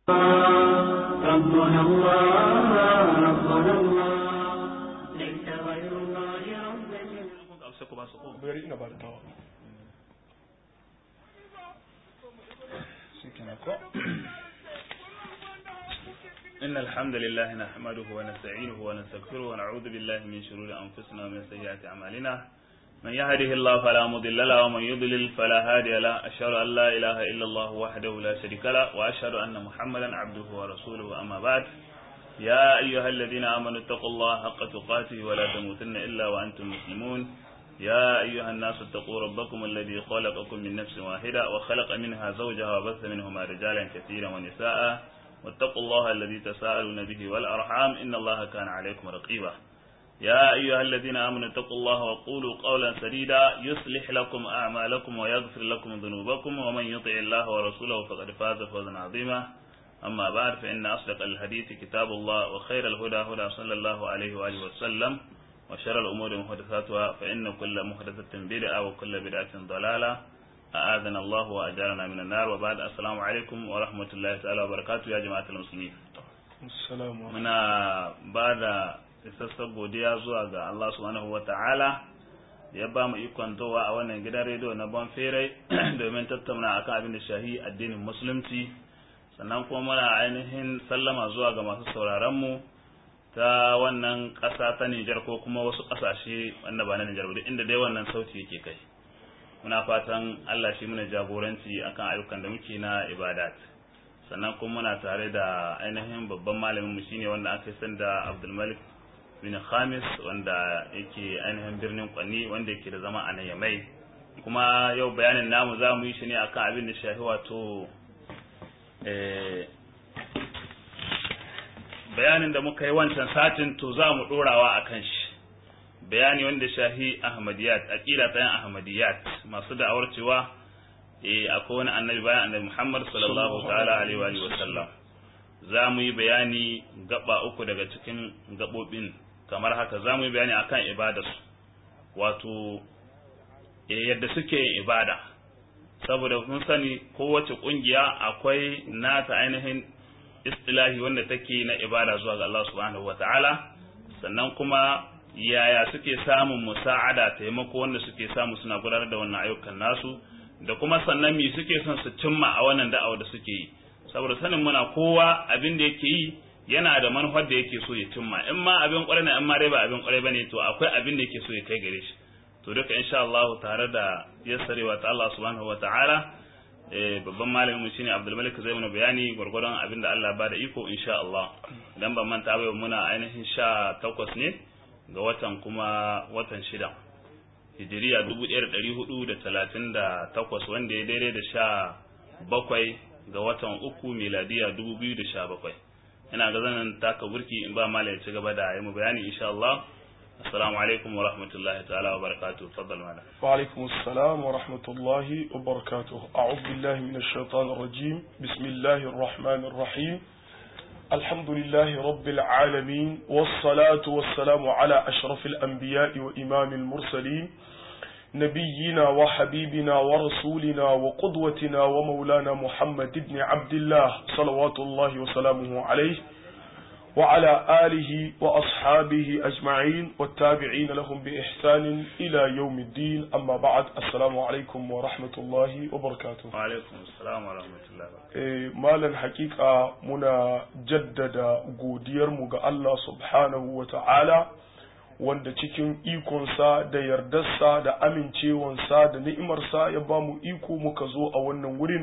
ربنا الله ربنا الله ليس غير الله رب bari ina ba da tawa إن الحمد لله نحمده ونستعينه ونستغفره ونعوذ بالله من شرور أنفسنا ومن سيئات أعمالنا من يهده الله فلا مضل له ومن يضلل فلا هادي له أشهد أن لا إله إلا الله وحده لا شريك له وأشهد أن محمدا عبده ورسوله أما بعد يا أيها الذين آمنوا اتقوا الله حق تقاته ولا تموتن إلا وأنتم مسلمون يا أيها الناس اتقوا ربكم الذي خلقكم من نفس واحدة وخلق منها زوجها وبث منهما رجالا كثيرا ونساء واتقوا الله الذي تساءلون به والأرحام إن الله كان عليكم رقيبا يا أيها الذين آمنوا اتقوا الله وقولوا قولا سديدا يصلح لكم أعمالكم ويغفر لكم ذنوبكم ومن يطع الله ورسوله فقد فاز فوزا عظيما أما بعد فإن أصدق الحديث كتاب الله وخير الهدى هدى صلى الله عليه وآله وسلم وشر الأمور محدثاتها فإن كل محدثة بدعة وكل بدعة ضلالة أعاذنا الله وأجارنا من النار وبعد السلام عليكم ورحمة الله تعالى وبركاته يا جماعة المسلمين assalamu muna ba da isassar godiya zuwa ga Allah subhanahu wa ta'ala da ya ba mu ikon towa a wannan gidan rediyo na Bonferai domin tattauna akan abin da shahi addinin musulunci sannan kuma muna ainihin sallama zuwa ga masu sauraron mu ta wannan ƙasa ta Nijar ko kuma wasu ƙasashe wanda ba na Nijar ba duk inda dai wannan sauti yake kai muna fatan Allah shi muna jagoranci akan ayyukan da muke na ibadat sannan kuma muna tare da ainihin babban malamin mu shine wanda aka san da Abdulmalik bin Khamis wanda yake ainihin birnin Kwani wanda yake da zama a nan Yamai kuma yau bayanin namu za mu yi shi ne akan abin da shafi wato eh, bayanin da muka yi wancan satin to za mu dorawa akan shi bayani wanda shahi Ahmadiyat aqida ta yan Ahmadiyat masu da'awar cewa eh akwai wani annabi bayan annabi Muhammad sallallahu ta'ala alaihi wa alihi wa sallam za mu yi bayani gaba uku daga cikin gabobin kamar haka za mu yi bayani akan ibadarsu wato eh yadda suke yin ibada saboda mun sani kowace kungiya akwai nata ainihin istilahi wanda take na ibada zuwa ga Allah subhanahu wa ta'ala sannan kuma yaya suke samun musa'ada taimako wanda suke samu suna gudanar da wannan ayyukan nasu da kuma sannan me suke son su cimma a wannan da'awa da suke yi saboda sanin muna kowa abin da yake yi yana da manufar da yake so ya cimma in ma abin kwarai ne in ma dai ba abin kwarai bane to akwai abin da yake so ya kai gare shi to duka insha Allah tare da yassarewa ta Allah subhanahu wataala eh babban malamin mu shine Abdul Malik zai mana bayani gurgurdan abin da Allah ba da iko insha Allah dan ban manta ba muna ainihin sha takwas ne ga watan kuma watan shida hijiriya dubu ɗaya da ɗari hudu da talatin da takwas wanda ya daidai da sha bakwai ga watan uku miladiya dubu biyu da sha bakwai ina ga zanen taka burki in ba mala ya ci gaba da yi mu bayani insha Allah assalamu alaikum wa rahmatullahi ta'ala wa barakatuh faddal mala وعليكم السلام ورحمة الله وبركاته أعوذ بالله من الشيطان الرجيم بسم الله الرحمن الرحيم الحمد لله رب العالمين والصلاة والسلام على أشرف الأنبياء وإمام المرسلين نبينا وحبيبنا ورسولنا وقدوتنا ومولانا محمد بن عبد الله صلوات الله وسلامه عليه وعلى آله وأصحابه أجمعين والتابعين لهم بإحسان إلى يوم الدين أما بعد السلام عليكم ورحمة الله وبركاته wa alaikum assalam wa rahmatullahi wa Eh, malan hakika muna jaddada godiyarmu ga Allah subhanahu wa ta'ala wanda cikin ikonsa da yardarsa da amincewansa da ni'imarsa ya ba mu iko muka zo a wannan wurin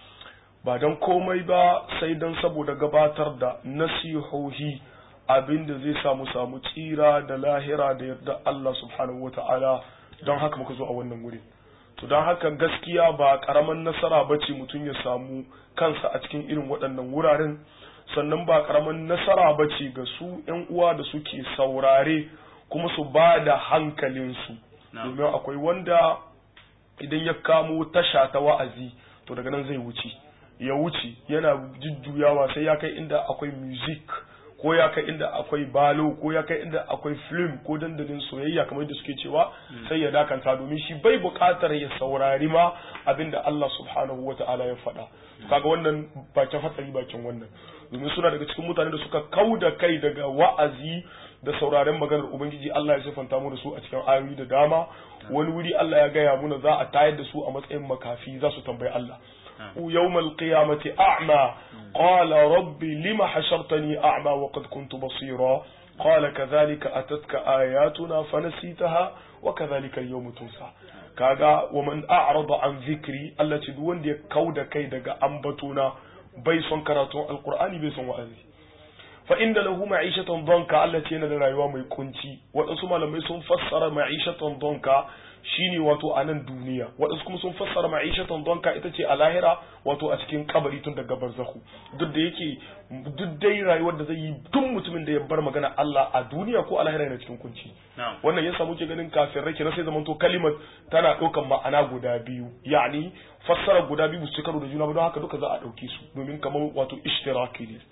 ba don komai ba sai don saboda gabatar da nasihohi abinda zai samu samu tsira da lahira da yarda Allah subhanahu wa ta'ala don haka muka zo a wannan wurin to don haka gaskiya ba karaman nasara ba ce mutum ya samu kansa a cikin irin waɗannan wuraren sannan ba karaman nasara ba ce ga su 'yan uwa da suke saurare kuma su ba da hankalinsu Na'am. domin akwai wanda idan ya kamo tasha ta wa'azi to daga nan zai wuce ya wuce yana jujjuyawa sai ya kai inda akwai music ko ya kai inda akwai balo ko ya kai inda akwai film ko dandalin soyayya kamar yadda suke cewa sai ya dakanta domin shi bai buƙatar ya saurari ma abinda Allah subhanahu wa ta'ala ya faɗa kaga wannan bakin hatsari bakin wannan domin suna daga cikin mutane da suka kau da kai daga wa'azi da sauraren maganar ubangiji Allah ya sifanta mu da su a cikin ayoyi da dama wani wuri Allah ya gaya muna za a tayar da su a matsayin makafi za su tambayi Allah يوم القيامة أعمى قال ربي لم حشرتني أعمى وقد كنت بصيرا قال كذلك أتتك آياتنا فنسيتها وكذلك اليوم تنسى kaga wa man a'rada an zikri Allah ce duk wanda ya kauda kai daga ambatona bai son karatun alqur'ani bai son wa'azi fa inda lahu ma'ishatan danka Allah ce yana da rayuwa mai kunci waɗansu malamai sun fassara ma'ishatan danka shine wato a nan duniya waɗansu kuma sun fassara ma'ishatan donka ita ce a lahira wato a cikin kabari tun daga barzahu duk da yake duk dai rayuwar da zai yi duk mutumin da ya bar magana Allah a duniya ko a lahira yana cikin kunci wannan yasa muke ganin kafin rai na sai zamanto kalimar tana ɗaukan ma'ana guda biyu yani fassara guda biyu su karo da juna ba don haka duka za a ɗauke su domin kamar wato ishtiraki ne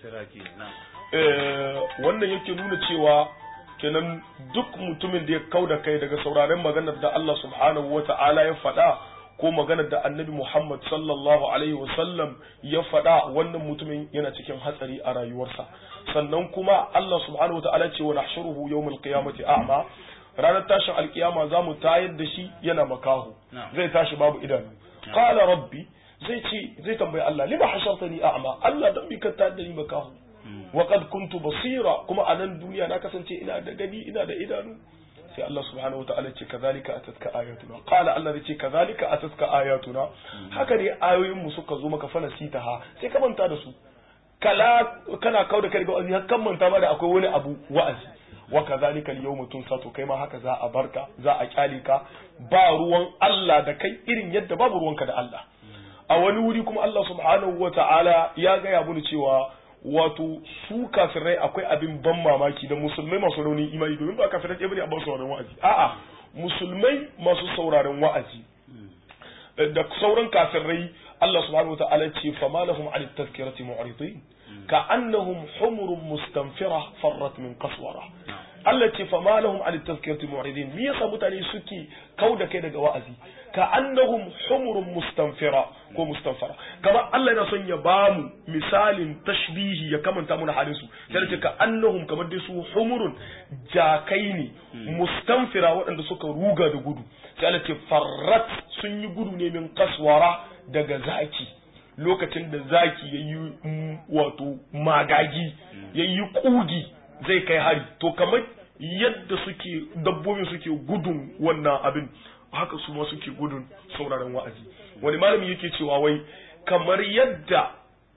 wannan yake nuna cewa kenan duk mutumin da ya kau da kai daga sauraren maganar da Allah subhanahu wa ta'ala ya faɗa ko maganar da annabi Muhammad sallallahu alaihi wasallam ya faɗa wannan mutumin yana cikin hatsari a rayuwarsa sannan kuma Allah subhanahu wa ta'ala ce wa nahshuruhu yawmal qiyamati a'ma ranar tashin alkiyama za mu tayar da shi yana makahu zai tashi babu idanu qala rabbi zai ce zai tambayi Allah lima hashartani a'ma Allah dan bi ka tayar da ni makahu وقد كنت basira kuma a nan duniya na kasance ina da gani ina da idanu sai Allah subhanahu wa ta'ala ce kazalika atatka ayatuna qala Allah zai ce kazalika atatka ayatuna haka ne ayoyin mu suka zo maka fana sitaha sai ka manta da su kala kana kauda kai ga wa'azi har kan manta ma da akwai wani abu wa'azi wa kazalika al-yawma tunsa to kai ma haka za a barka za a kyale ka ba ruwan Allah da kai irin yadda babu ruwanka da Allah a wani wuri kuma Allah subhanahu wa ta'ala ya gaya bunu cewa wato su kafirai akwai abin ban mamaki da musulmai masu raunin imani domin ba kafirai ɗaya bane a ba sauraron wa'azi a'a musulmai masu sauraron wa'azi da sauran kafirai Allah subhanahu wa ta'ala ce fa ma lahum an tazkirati mu'ridin ka annahum humurun mustanfira farrat min qaswara Allah ce fa ma lahum an tazkirati mu'ridin me yasa mutane suke kauda kai daga wa'azi ka annahum humurun mustanfira ko mustanfara kamar Allah yana son ya bamu misalin tashbihi ya kamanta muna halin su sai ce ka annahum kamar dai su humurun jakai ne mustanfira waɗanda suka ruga da gudu sai Allah ce farrat sun yi gudu ne min kaswara daga zaki lokacin da zaki yayi wato magagi yayi kugi zai kai hari to kamar yadda suke dabbobin suke gudun wannan abin haka su ma suke gudun sauraron wa'azi wani malami yake cewa wai kamar yadda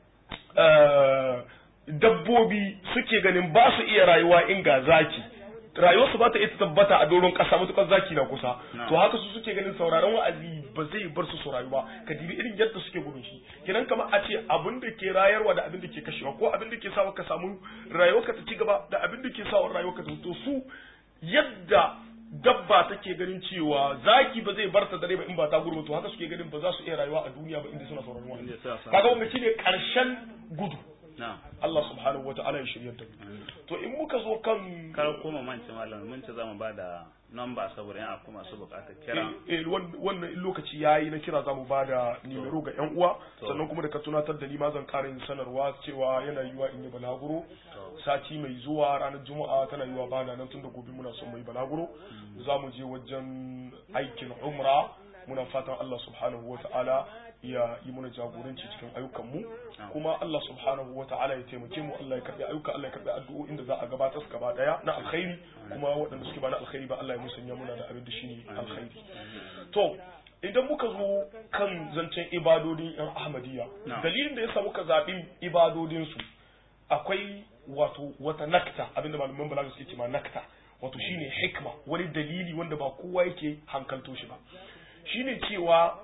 dabbobi suke ganin ba su iya rayuwa in ga zaki rayuwarsu ba ta iya tabbata a doron ƙasa matuƙar zaki na kusa to haka su suke ganin sauraron wa'azi ba zai bar su su rayu ba ka dibi irin yadda suke gudun shi kenan kamar a ce abin da ke rayarwa da abin da ke kashewa ko abin da ke sawa ka samu rayuwarka ta ci gaba da abin da ke sawa rayuwarka ta to su yadda dabba take ganin cewa zaki ba zai bar ta dare ba in ba ta gurba to haka suke ganin ba za su iya rayuwa a duniya ba inda suna sauraron wa'azi kaga wanda shine karshen gudu Allah subhanahu wa ta'ala ya shirya da to in muka zo kan kar koma mance malam mun ce zamu bada number saboda yan akwai masu bukatar kira eh wannan in lokaci yayi na kira zamu bada nimero ga yan uwa sannan kuma da ka tunatar da ni ma zan ƙara yin sanarwa cewa yana yiwa in yi balaguro sati mai zuwa ranar juma'a tana yiwa bana nan tun da gobe muna son mai balaguro za mu je wajen aikin umra muna fatan Allah subhanahu wa ta'ala ya yi mana jagoranci cikin ayyukanmu kuma Allah subhanahu wa ta'ala ya taimake mu Allah ya karbi ayyuka Allah ya karbi addu'o'in da za a gabatar su gaba daya na alkhairi kuma waɗanda suke ba na alkhairi ba Allah ya musanya muna da abin da shine alkhairi to idan muka zo kan zancen ibadodin yan ahmadiyya dalilin da yasa muka zaɓi ibadodin su akwai wato wata nakta abinda malaman balaga suke cewa nakta wato shine hikma wani dalili wanda ba kowa yake hankalto shi ba shine cewa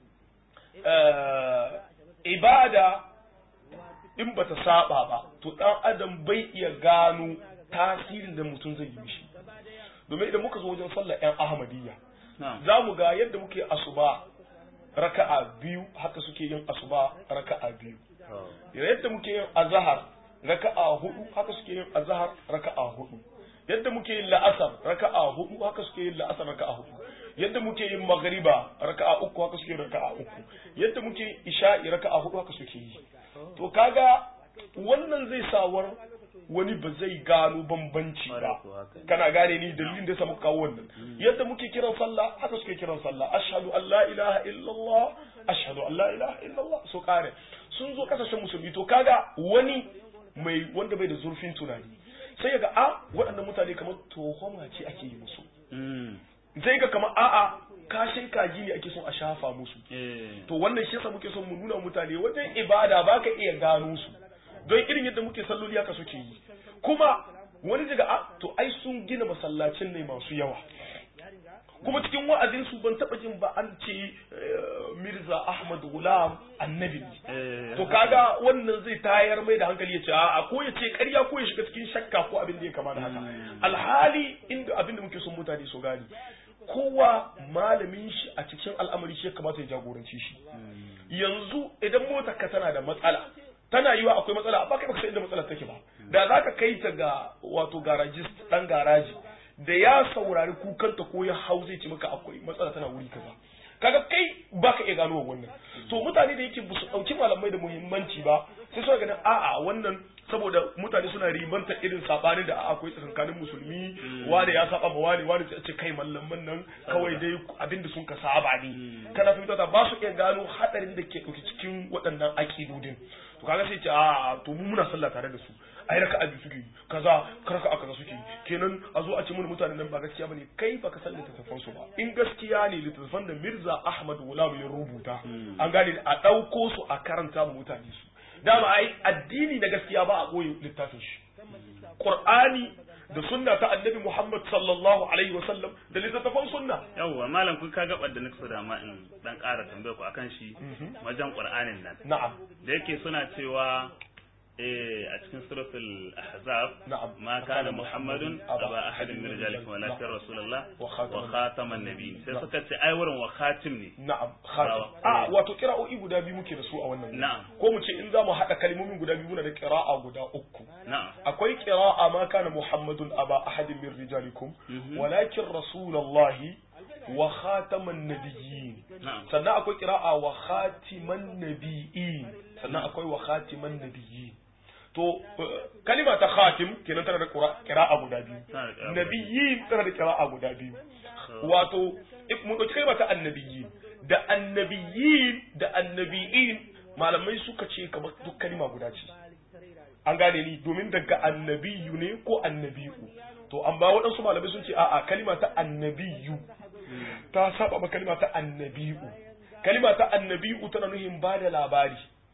ibada in bata saba ba to dan adam bai iya gano tasirin da mutum zai yi mishi domin idan muka zo wajen sallar yan ahmadiyya za mu ga yadda muke asuba raka'a biyu haka suke yin asuba raka'a biyu yadda muke yin azahar raka'a hudu haka suke yin azhar raka'a hudu yadda muke yin la'asar raka'a hudu haka suke yin la'asar raka'a hudu yadda muke yin magriba raka'a uku haka suke yin raka'a uku yadda muke yin isha'i raka'a hudu haka suke yi to kaga wannan zai sawar wani ba zai gano bambanci ba kana gane ni dalilin da samu kawo wannan yadda muke kiran sallah haka suke kiran sallah ashhadu an la ilaha illallah ashhadu an la ilaha illallah so kare sun zo kasashen musulmi to kaga wani mai wanda bai da zurfin tunani sai ga a waɗannan mutane kamar tohoma ce ake yi musu sai ga kamar a'a kashin kaji ne ake son a shafa musu to wannan shi yasa muke son mu nuna mutane wajen ibada baka iya gano su don irin yadda muke salloli haka suke yi kuma wani daga a to ai sun gina masallacin ne masu yawa kuma cikin wa'azin su ban taba jin ba an ce Mirza Ahmad Gulam annabi ne to kaga wannan zai tayar mai da hankali ya ce a ko ya ce ƙarya ko ya shiga cikin shakka ko abin da ya kama da haka alhali inda abin da muke son mutane su gani kowa malamin shi a cikin al'amari shi ya kamata ya jagoranci shi yanzu idan motar ka tana da matsala tana yiwa akwai matsala amma kai baka san inda matsalar take ba da zaka kai ta ga wato garajist dan garaji da ya saurari kukanta ko ya hau zai ce maka akwai matsala tana wuri kaza kaga kai baka iya gano wannan to mutane da yake su dauki malamai da muhimmanci ba sai suna ganin a'a wannan saboda mutane suna ribanta irin sabanin da akwai tsakankanin musulmi wani ya saba ma wani wani sai ce kai mallaman nan kawai dai abinda sun ka saba ne kana fahimta ba su iya gano hadarin da ke dauke cikin waɗannan akidodin to kaga sai ce a to mu muna sallah tare da su ai raka abi suke kaza karaka kaza suke kenan a zo a ce mun mutanen nan ba gaskiya bane kai baka san littattafan su ba in gaskiya ne littattafan da Mirza Ahmad Gulam ya rubuta an gane a dauko su a karanta mu mutane su dama ai addini na gaskiya ba a koyi littafin shi Qur'ani da sunna ta annabi Muhammad sallallahu alaihi wa sallam da littattafan sunna yawwa malam kun ka gabar da nake da ma in dan ƙara tambaye ku akan shi wajen Qur'anin nan na'am da yake suna cewa eh a cikin suratul ahzab na'am ma kana muhammadun aba ahadin min rijalikum walakin rasulullah wa wa khataman nabiy sai suka ce ai wurin wa khatim ne na'am khatim a wato qira'o'i guda biyu muke da su a wannan na'am ko mu ce in za mu haɗa kalmomin guda biyu muna da qira'a guda uku na'am akwai qira'a ma kana muhammadun aba ahadin min rijalikum walakin rasulullahi wa khataman nabiyyin na'am sannan akwai qira'a wa khatiman nabiyyin sannan akwai wa khatiman nabiyyin to kalima ta khatim kenan tana da qira'a guda biyu Tana da qira'a guda biyu. nabiyyin tana da qira'a guda biyu wato if mu dauki kalma ta annabiyyin da annabiyyin da annabiyin malamai suka ce kamar duk kalima guda ce an gane ni domin daga annabiyu ne ko annabiyu to amma waɗansu malamai sun ce a'a kalima ta annabiyu ta saba ma kalima ta annabiyu kalima ta annabiyu tana nuhin ba da labari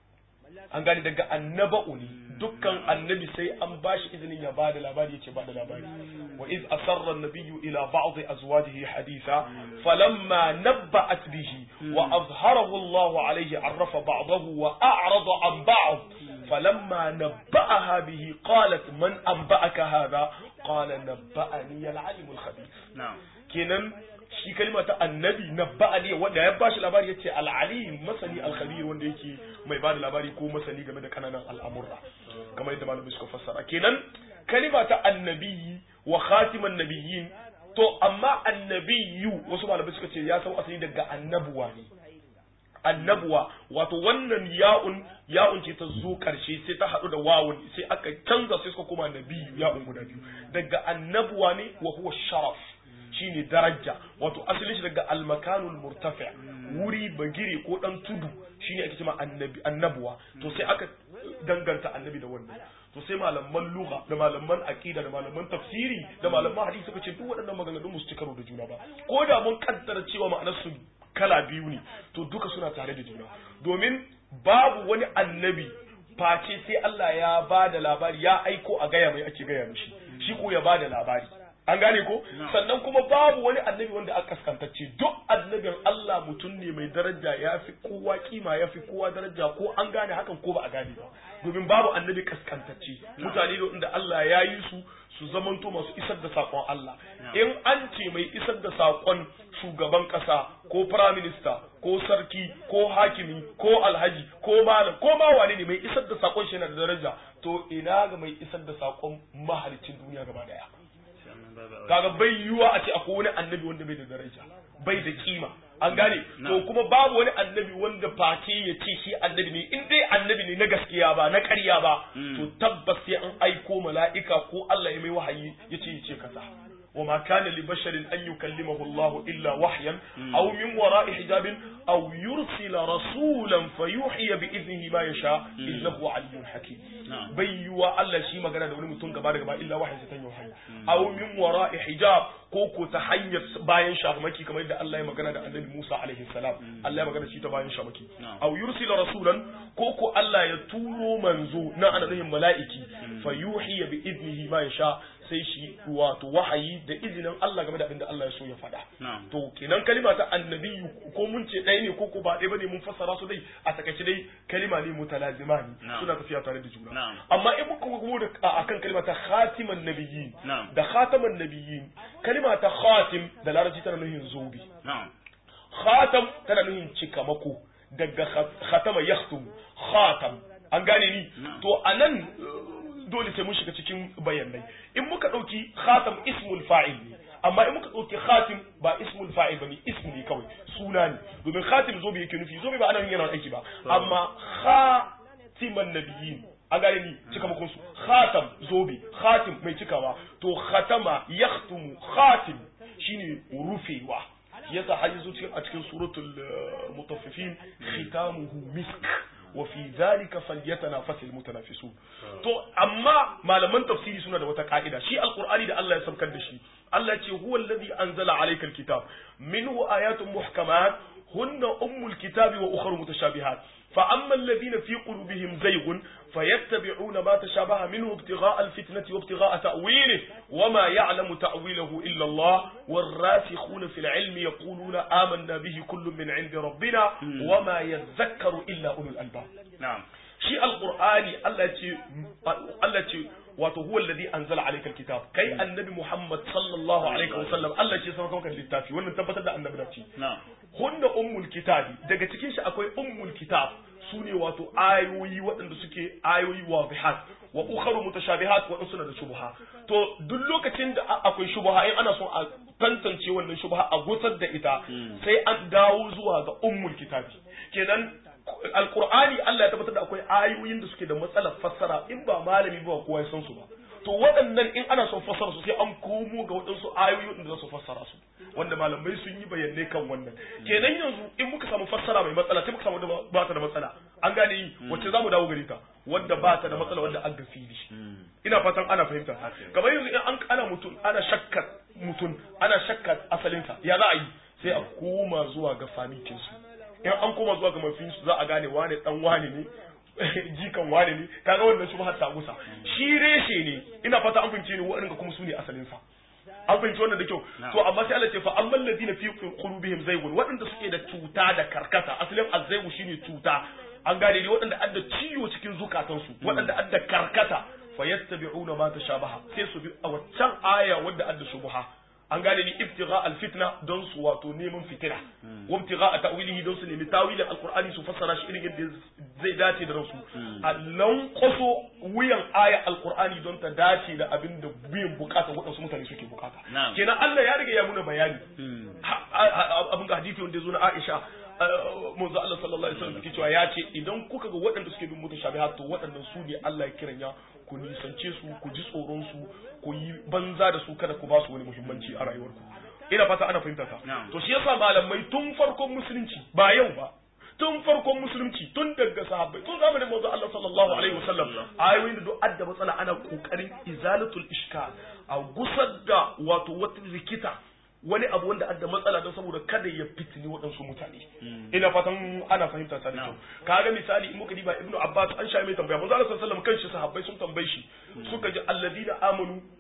an gane daga annaba'u ne dukkan annabi sai an bashi izinin ya bada labari yace bada labari wa iz asarra an-nabiyyu ila ba'd azwajihi haditha falamma nabba'at bihi wa azharahu Allah alayhi arrafa ba'dahu wa a'rada an ba'd falamma nabba'aha bihi qalat man anba'aka hadha qala nabba'ani al-alim al-khabir na'am kenan shi kalma ta annabi na ba'ali wanda ya bashi labari yace al-alim masani al-khabir wanda yake mai bada labari ko masani game da kananan al'amurra kamar yadda malamai suka fassara kenan kalima ta annabi wa khatiman nabiyyin to amma annabiyu wasu malamai suka ce ya sau asali daga annabuwa ne annabuwa wato wannan ya'un ya'un ce ta zo karshe sai ta haɗu da wawun sai aka canza sai suka koma nabiyu ya'un guda biyu daga annabuwa ne wa huwa sharaf shine daraja wato asalin shi daga almakanul murtafi wuri bagire ko dan tudu shine ake cewa annabi annabuwa to sai aka danganta annabi da wannan to sai malaman lugha da malaman aqida da malaman tafsiri da malaman hadisi suka ce duk waɗannan maganganun musu ci karo da juna ba ko da mun kaddara cewa ma'anar su kala biyu ne to duka suna tare da juna domin babu wani annabi face sai Allah ya ba da labari ya aiko a gaya mai ake gaya mishi shi ko ya ba da labari an gane ko sannan kuma babu wani annabi wanda aka kaskantacce duk annabin Allah mutum ne mai daraja ya fi kowa kima ya fi kowa daraja ko an gane hakan ko ba a gane ba domin babu annabi kaskantacce mutane da inda Allah ya yi su su zamanto masu isar da sakon Allah in an ce mai isar da sakon shugaban kasa ko prime minister ko sarki ko hakimi ko alhaji ko malam ko ma wane ne mai isar da sakon shi yana da daraja to ina ga mai isar da sakon mahalicin duniya gaba daya kaga bai yiwuwa a ce akwai wani annabi wanda bai da daraja bai da kima an gane to kuma babu wani annabi wanda face ya ce shi annabi ne in dai annabi ne na gaskiya ba na ƙarya ba to tabbas sai an aiko mala'ika ko Allah ya mai wahayi ya ce ya ce kaza وما كان لبشر أن يكلمه الله إلا وحيا أو من وراء حجاب أو يرسل رسولا فيوحي بإذنه ما يشاء إنه علي حكيم بيوا الله شي magana da wani mutum gaba da gaba illa wahayi ta wahayi aw min wara'i hijab ko ko ta hanyar bayan shamaki kamar yadda Allah ya magana da Annabi Musa alaihi salam Allah ya magana shi ta bayan shamaki aw yursila rasulan ko ko Allah ya turo manzo na annabiyin mala'iki fayuhi bi idnihi ma yasha sai shi wato wahayi da izinin Allah game da abin da Allah ya so ya faɗa. To kenan kalima ta annabi ko mun ce ɗaya ne ko ko ba ɗaya bane mun fassara su dai a takaice dai kalima ne mutalazima ne suna tafiya tare da juna. Amma in muka kuma da akan kalima ta khatiman nabiyyin da khataman nabiyyin kalima ta khatim da larabci tana nuhin zobe. Khatam tana nuhin cikamako daga khatama yakhtum khatam an gane ni to anan dole sai mun shiga cikin bayanai in muka ɗauki khatam ismul fa'il ne amma in muka ɗauki khatim ba ismul fa'il ba ne ismu ne kawai suna ne domin khatim zobe yake nufi zobe ba ana yin yana aiki ba amma khatiman nabiyyin an gane ni cika makon su khatam zobe khatim mai cikawa to khatama yakhtumu khatim shine rufewa yasa har yazo cikin a cikin suratul mutaffifin khitamuhu misk wa fi dhalika falyatanafasul mutanafisun to amma malaman tafsiri suna da wata ka'ida shi alqur'ani da Allah ya saukar da shi Allah ce huwa alladhi anzala alayka alkitab minhu ayatun muhkamat hunna ummul kitabi wa ukhra mutashabihat فأما الذين في قلوبهم زيغ فيتبعون ما تشابه منه ابتغاء الفتنة وابتغاء تأويله وما يعلم تأويله إلا الله والراسخون في العلم يقولون آمنا به كل من عند ربنا وما يذكر إلا أولو الألباب نعم شيء القرآن التي التي wato huwa alladhi anzala alayka alkitab kai annabi muhammad sallallahu alaihi wasallam Allah ce sauka maka littafi wannan tabbatar da annabi da ci hunna ummul kitabi daga cikin shi akwai ummul kitab sune wato ayoyi waɗanda suke ayoyi wadihat wa ukharu mutashabihat wa suna da shubha to duk lokacin da akwai shubha in ana son a tantance wannan shubha a gusar da ita sai an dawo zuwa ga ummul kitabi kenan alkur'ani Allah ya tabbatar da akwai ayoyin da suke da matsalar fassara in ba malami ba kowa ya san su ba to waɗannan in ana son fassara su sai an komo ga waɗansu ayoyi da za su fassara su wanda malamai sun yi bayanai kan wannan kenan yanzu in muka samu fassara mai matsala sai muka samu wadda ba ta da matsala an gane yi wacce za mu dawo gare ta wadda ba ta da matsala wadda an ga fili ina fatan ana fahimta kamar yanzu in an ana mutum ana shakkar mutum ana shakkar asalinsa ya za a yi sai a koma zuwa ga famitinsu in an koma zuwa ga mafinsu za a gane wane dan wane ne jikan wane ne kaga wannan shi har ta gusa shi reshe ne ina fata an fahimce ni waɗanda kuma su ne asalin sa an fahimci wannan da kyau to amma sai Allah ce fa amman ladina fi qulubihim zaygun waɗanda suke da cuta da karkata asalin azzaygu shine cuta an gane ne waɗanda adda ciwo cikin zukatansu waɗanda adda karkata fayattabi'una ma tashabaha sai su bi a waccan aya wadda adda shubha an gane ni ibtigha alfitna don su wato neman fitina wa ibtigha ta'wilihi don su nemi tawilin alqur'ani su fassara shi irin yadda zai dace da rasu a lankoso wuyan aya alqur'ani don ta dace da abin da biyan bukata waɗansu mutane suke bukata kenan Allah ya riga ya muna bayani abin ga hadisi wanda ya zo na Aisha manzo Allah sallallahu alaihi wasallam cewa ya ce idan kuka ga waɗanda suke bin mutashabihat to waɗannan su ne Allah ya kiranya ku nisance su ku ji tsoron su ku yi banza da su kada ku ba su wani muhimmanci a rayuwarku ina fata ana fahimta ka to shi yasa malamai tun farkon musulunci ba yau ba tun farkon musulunci tun daga sahabbai tun zamanin manzo Allah sallallahu alaihi wasallam ayoyin da duk adda matsala ana kokarin izalatul ishkal a gusar da wato wata rikita wani abu wanda adda matsala don saboda kada ya fitini waɗansu mutane ina fatan ana fahimta ta da kyau kaga misali in muka diba ibnu abbas an sha mai tambaya manzo Allah sallallahu alaihi wasallam kanshi sahabbai sun tambaye shi suka ji alladina amanu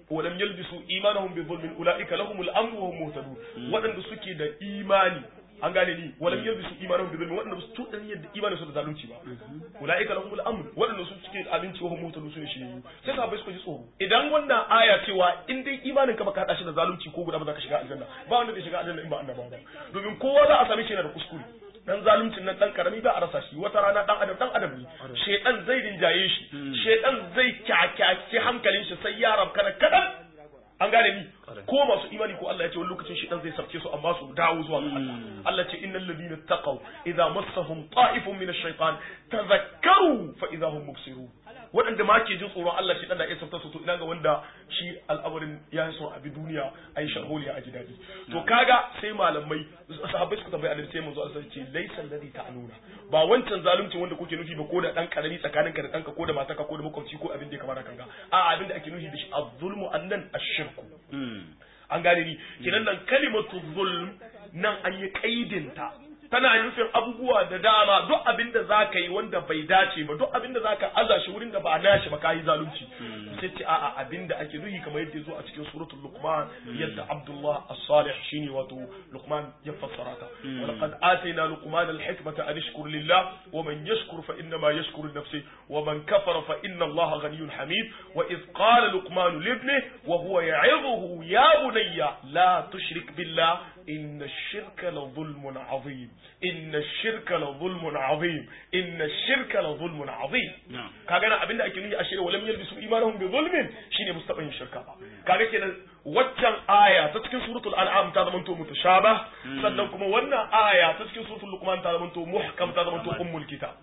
walam yalbisu imanahum bi dhulmin ulaika lahumul amru wa hum muhtadun waɗanda suke da imani an gane ni walam yalbisu imanahum bi dhulmin waɗanda su tudan yadda imanin su da zalunci ba ulaika lahumul amru waɗanda su suke abinci wa hum muhtadun su ne shi sai sahabbai suka ji tsoro idan wannan aya cewa in dai imanin ka baka hada shi da zalunci ko guda ba za ka shiga aljanna ba wanda zai shiga aljanna in ba annabawa ba domin kowa za a same shi yana da kuskure dan zaluncin nan dan karami ba a rasa shi wata rana dan adam dan adam ne shedan zai rinjaye shi shedan zai kyakyace hankalin shi sai ya rabkana kadan an gane ni ko masu imani ko Allah ya ce wani lokacin shedan zai sarke su amma su dawo zuwa ga Allah Allah ce innal ladina taqaw idza massahum ta'ifun min ash-shaytan tadhakkaru fa idza hum mubsirun waɗanda ma ke jin tsoron Allah shi dan da ya sabta su to ina ga wanda shi al'amarin ya yi son abi duniya a yi sharholiya a ji daɗi to kaga sai malamai sahabbai suka tambayi annabi sai manzo Allah ce laysa alladhi ta'nuna ba wancan zalunci wanda kuke nufi ba ko da dan karami tsakaninka da danka ko da matarka ko da makwabci ko abin da ya kamata kanga a abin da ake nufi da shi az-zulmu annan ash-shirku an gane ni kinan nan kalimatu zulm nan an yi kaidinta tana nufin abubuwa da dama duk abin da za ka yi wanda bai dace ba duk abin da za ka aza shi wurin da ba nashi ba ka yi zalunci sai ce a'a abin da ake nuhi kamar yadda zo a cikin suratul luqman yadda abdullah as-salih shine wato luqman ya fassara ta wa laqad atayna luqman al-hikmata an yashkur lillah wa man yashkur fa inna ma yashkuru nafsi wa man kafara fa inna allaha ghaniyyun hamid wa idh qala luqman li ibnihi wa huwa ya'idhuhu ya bunayya la tushrik billah إن الشرك لظلم عظيم إن الشرك لظلم عظيم إن الشرك لظلم عظيم kaga na abinda ake nufi a shirya walam yalbisu imanahum bi zulmin shine mustaban shirka ba kaga kenan waccan aya ta cikin suratul an'am ta zama to mutashabah sannan kuma wannan aya ta cikin suratul luqman ta zama to muhkam ta zama to ummul kitab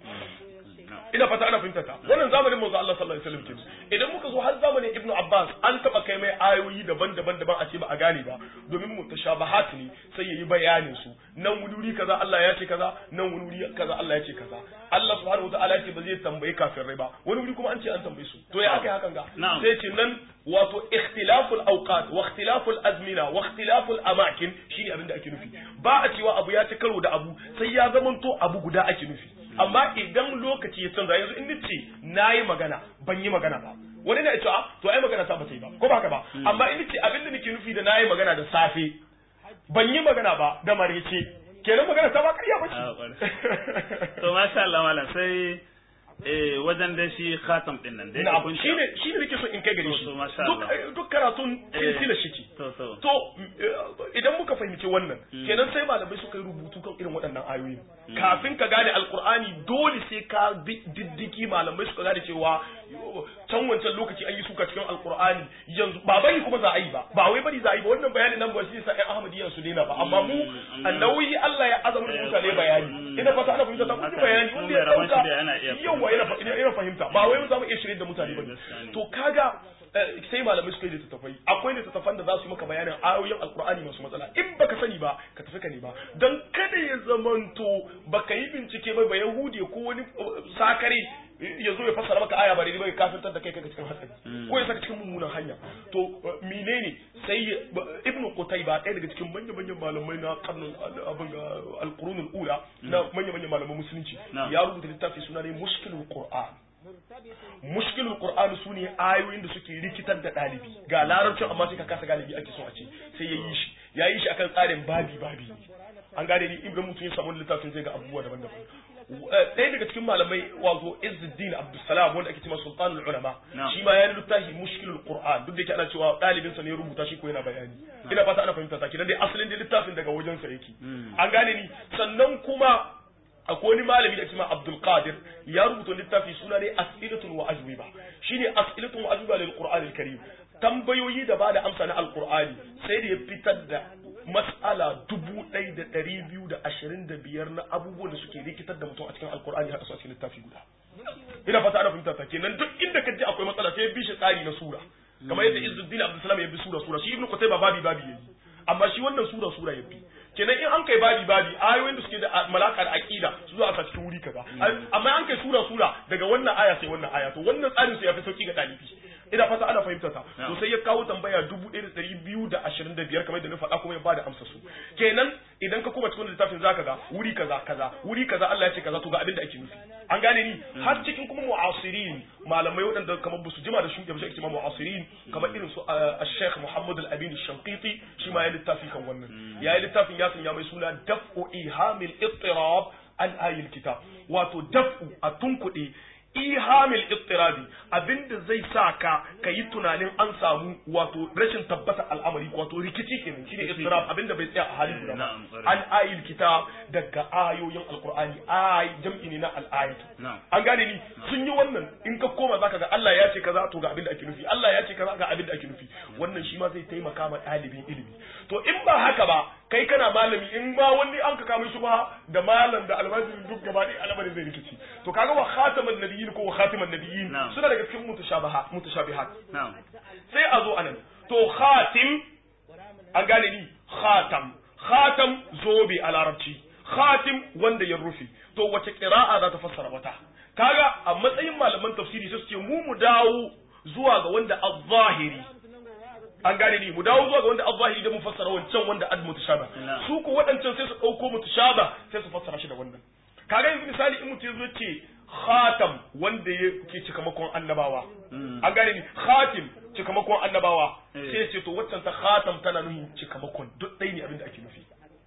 ina fata ana fahimta ta wannan zamanin manzo Allah sallallahu alaihi wasallam kenan idan muka zo har zamanin Ibn Abbas an taba kai mai ayoyi daban-daban daban a ce ba a gane ba domin mutashabahat ne sai yayi bayanin su nan wuri kaza Allah ya ce kaza nan wuri kaza Allah ya ce kaza Allah subhanahu wataala ya ce ba zai tambaye kafirai ba wani wuri kuma an ce an tambaye su to ya aka yi hakan ga sai ce nan wato ikhtilaful awqat wa ikhtilaful azmina wa ikhtilaful amakin shine abin da ake nufi ba a cewa abu ya ci karo da abu sai ya zamanto abu guda ake nufi amma idan lokaci ya canza yanzu in nace nayi magana ban yi magana ba wani na cewa to ai magana ta ba ta yi ba ko ba haka ba amma in nace abin da nake nufi da nayi magana da safe ban yi magana ba da marece kenan magana ta ba ƙarya ba ce to masha Allah malam sai eh wajen da shi khatam din nan dai kun shine shine nake so in kai gare shi duk duk karatun silsila shiki to to to idan muka fahimci wannan kenan sai malamai suka yi rubutu kan irin waɗannan ayoyi kafin ka gane alkur'ani dole sai ka bi diddiki malamai suka gane cewa can wancan lokaci an yi suka cikin alkur'ani yanzu ba bari kuma za a yi ba ba wai bari za a yi ba wannan bayanin nan ba shi sa ƴan ahmadiyya su daina ba amma mu annawi Allah ya azama mutane bayani ina fata ana fahimta ta kuma bayani wanda ya dauka yawa yana fahimta ba wai za mu iya shirye da mutane ba to kaga sai malamai suka yi littattafai akwai littattafan da za su yi maka bayanin ayoyin alkur'ani masu matsala in baka sani ba ka tafi ka ne ba don kada ya zamanto baka yi bincike ba ba yahudi ko wani sakare ya zo ya fassara maka aya ba daidai ba ya kafintar da kai kaga cikin hatsari ko ya saka cikin mummunan hanya to menene sai ibnu qutayba ɗaya daga cikin manyan manyan malamai na karnin abin ga alqurunul ula na manyan manyan malaman musulunci ya rubuta littafi suna ne mushkilul qur'an mushkilul qur'ani sune ayoyin da suke rikitar da dalibi ga larabcin amma sai ka kasa galibi ake so a ce sai ya yi shi ya yi shi akan tsarin babi babi an gane ni ibrahim mutum ya samu littafin zai ga abubuwa daban-daban ɗaya daga cikin malamai wato Izzuddin Abdulsalam wanda ake cewa Sultanul Ulama shi ma ya littafi Mushkilul Qur'an duk da yake ana cewa ɗalibin sa ne ya rubuta shi ko yana bayani ina fata ana fahimta ta kidan dai asalin da littafin daga wajen sa yake an gane ni sannan kuma akwai wani malami da cewa Abdul Qadir ya rubuta littafi suna ne As'ilatun wa Ajwiba shine As'ilatun wa Ajwiba lil Qur'an al-Karim tambayoyi da bada amsa na Al-Qur'ani sai da ya fitar da mas'ala dubu ɗaya da ɗari biyu da ashirin da biyar na abubuwan da suke rikitar da mutum a cikin alkur'ani haɗa su a cikin littafi guda ina fata ana fahimta ta kenan duk inda ka ji akwai matsala sai ya bi shi tsari na sura kamar yadda Izzuddin Abdulsalam ya bi sura sura shi Ibn Qutayba babi babi yayi amma shi wannan sura sura ya bi kenan in an kai babi babi ayoyin da suke da malaka da aqida su zo a sa cikin wuri kaza amma an kai sura sura daga wannan aya sai wannan aya to wannan tsarin sai ya fi sauki ga dalibi ina fata ana fahimta ta to sai ya kawo tambaya 1225 kamar da na faɗa kuma ya bada amsa su kenan idan ka kuma cikin littafin zaka ga wuri kaza kaza wuri kaza Allah ya ce kaza to ga abin da ake nufi an gane ni har cikin kuma mu'asirin malamai waɗanda kamar basu jima da shuɗe ba shi ake mu'asirin kamar irin su Sheikh Muhammad Al-Amin Shanqiti shi ma ya littafi kan wannan ya yi littafin ya sanya mai suna daf'u ihamil ittirab an ayil kitab wato daf'u a tunkuɗe ihamil ittirabi abinda zai sa ka ka yi tunanin an samu wato rashin tabbata al'amari wato rikici kenan shine ittirab abinda bai tsaya a halin guda ba an ayil kitab daga ayoyin alqur'ani ay jam'i ne na al'ayat an gane ni sun yi wannan in ka koma zaka ga Allah ya ce kaza to ga abinda ake nufi Allah ya ce kaza ga abinda ake nufi wannan shi ma zai taimaka ma ɗalibin ilimi to in ba haka ba kai kana malami in ba wani an ka kama shi ba da malam da almajiri duk gaba ɗaya al'amarin zai rikici to kaga wa khataman nabiyyin ko wa khatiman nabiyyin suna daga cikin mutashabaha mutashabihat sai a zo anan to khatim an gane ni khatam khatam zobe a larabci khatim wanda ya rufe to wace qira'a za ta fassara wata kaga a matsayin malaman tafsiri sai su ce mu mu dawo zuwa ga wanda az-zahiri an gane ni mu dawo zuwa ga wanda al-zahiri da mu fassara wancan wanda ad mutashaba su ko waɗancan sai su ɗauko mutashaba sai su fassara shi da wannan kaga yanzu misali in mutum yazo ce khatam wanda ya ke cikamakon annabawa an gane ni khatim cikamakon annabawa sai ce to waccan ta khatam tana nufin cikamakon duk ɗaya ne abin da ake nufi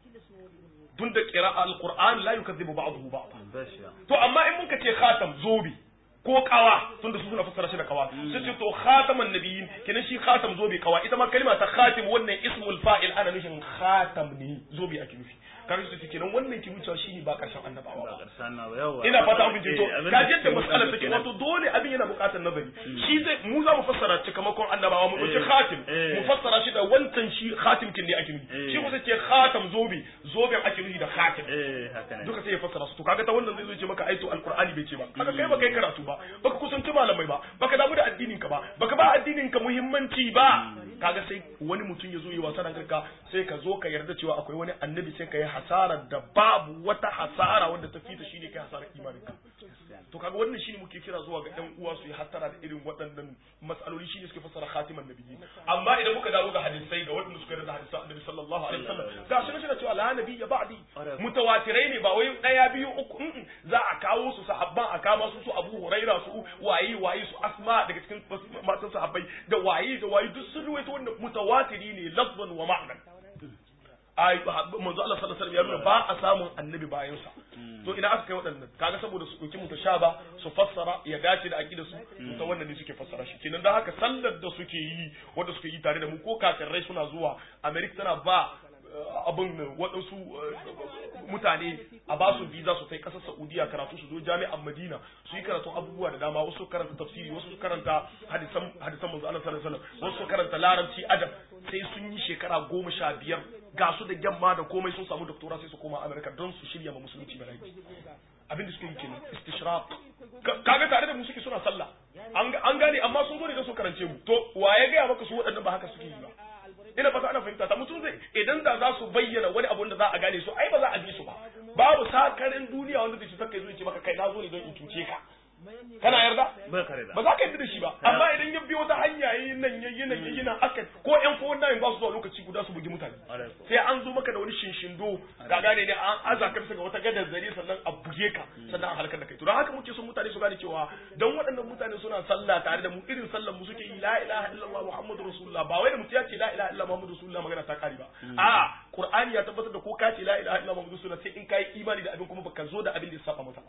tun da qira'a al-qur'an la yukazzibu ba'dahu ba'd to amma in muka ce khatam zobe ko kawa tunda su suna fassara shi da kawa sai ce to khataman nabiyyin kenan shi khatam zobe kawa ita ma kalma ta khatim wannan ismul fa'il ana nufin khatam ne zobe ake nufi kaga su kenan wannan ki wucewa shine ba karshen annabawa ba ina fata an to ka yadda mas'alar take wato dole abin yana buƙatar nazari shi zai mu za mu fassara cikamakon annabawa mu dauki khatim mu fassara shi da wancan shi khatim kin ne ake nufi shi kuma ce khatam zobe zoben ake nufi da khatim duka sai ya fassara su to kaga ta wannan zai zo ce maka aito alqur'ani bai ce ba kaga kai ba kai karatu ba baka kusanci malamai ba baka damu da addinin ka ba baka ba addinin ka muhimmanci ba kaga sai wani mutum ya zo yi wasa da kanka sai ka zo ka yarda cewa akwai wani annabi sai ka yi hasarar da babu wata hasara wanda ta fita shine kai hasarar imanin ka to kaga wannan shine muke kira zuwa ga ɗan uwa su yi hasara da irin waɗannan matsaloli shine suke fassara khatiman nabiyyi amma idan muka dawo ga hadisai ga waɗanda suka yarda hadisan annabi sallallahu alaihi wasallam ga shi shi cewa la nabiyya ba'di mutawatirai ne ba wai ɗaya biyu uku za a kawo su sahabban a kama su su Abu Huraira su waye waye su Asma daga cikin matan sahabbai da waye da waye duk sun ruwaito wannan mutawatiri ne lafzan wa ma'nan ai manzo Allah sallallahu alaihi wasallam ya nuna ba a samun annabi bayan sa to ina aka kai waɗannan kaga saboda su dauki mutashaba su fassara ya dace da aqidar su ta wannan ne suke fassara shi kenan dan haka sallar da suke yi wanda suke yi tare da mu ko kafirai suna zuwa America tana ba abin waɗansu mutane a ba su visa su kai ƙasar Saudiya karatu su zo jami'an Madina su yi karatun abubuwa da dama wasu karanta tafsiri wasu karanta hadisan hadisan manzo Allah sallallahu alaihi wasallam wasu karanta larabci adab sai sun yi shekara goma sha biyar ga su da yamma da komai sun samu doktora sai su koma Amerika don su shirya ma musulunci bala'i abin da suke yi kenan istishraq kaga tare da mu suke suna sallah an gane amma sun zo ne don su karance mu to wa ya gaya maka su waɗannan ba haka suke yi ba ina fata ana fahimta ta mutum zai idan da za su bayyana wani abu da za a gane su ai ba za a bi su ba babu sakarin duniya wanda zai saka zuwa ce maka kai na zo ne don in cuce ka kana yarda ba ka yarda ba za ka yarda da shi ba amma idan ya biyo ta hanya yayi nan yayi nan yayi nan aka ko yan fowon nan ba su zuwa lokaci guda su bugi mutane sai an zo maka da wani shinshindo ka gane ne an aza ka bisa ga wata gadar zare sannan a buge ka sannan a halakar da kai to don haka muke son mutane su gane cewa dan waɗannan mutane suna sallah tare da mu irin sallar mu suke yi la ilaha illallah muhammadu rasulullah ba wai da mutum ya ce la ilaha illallah muhammadu rasulullah magana ta kare ba a qur'ani ya tabbatar da ko ka ce la ilaha illallah muhammadu rasulullah sai in kai imani da abin kuma baka zo da abin da ya saba mata ba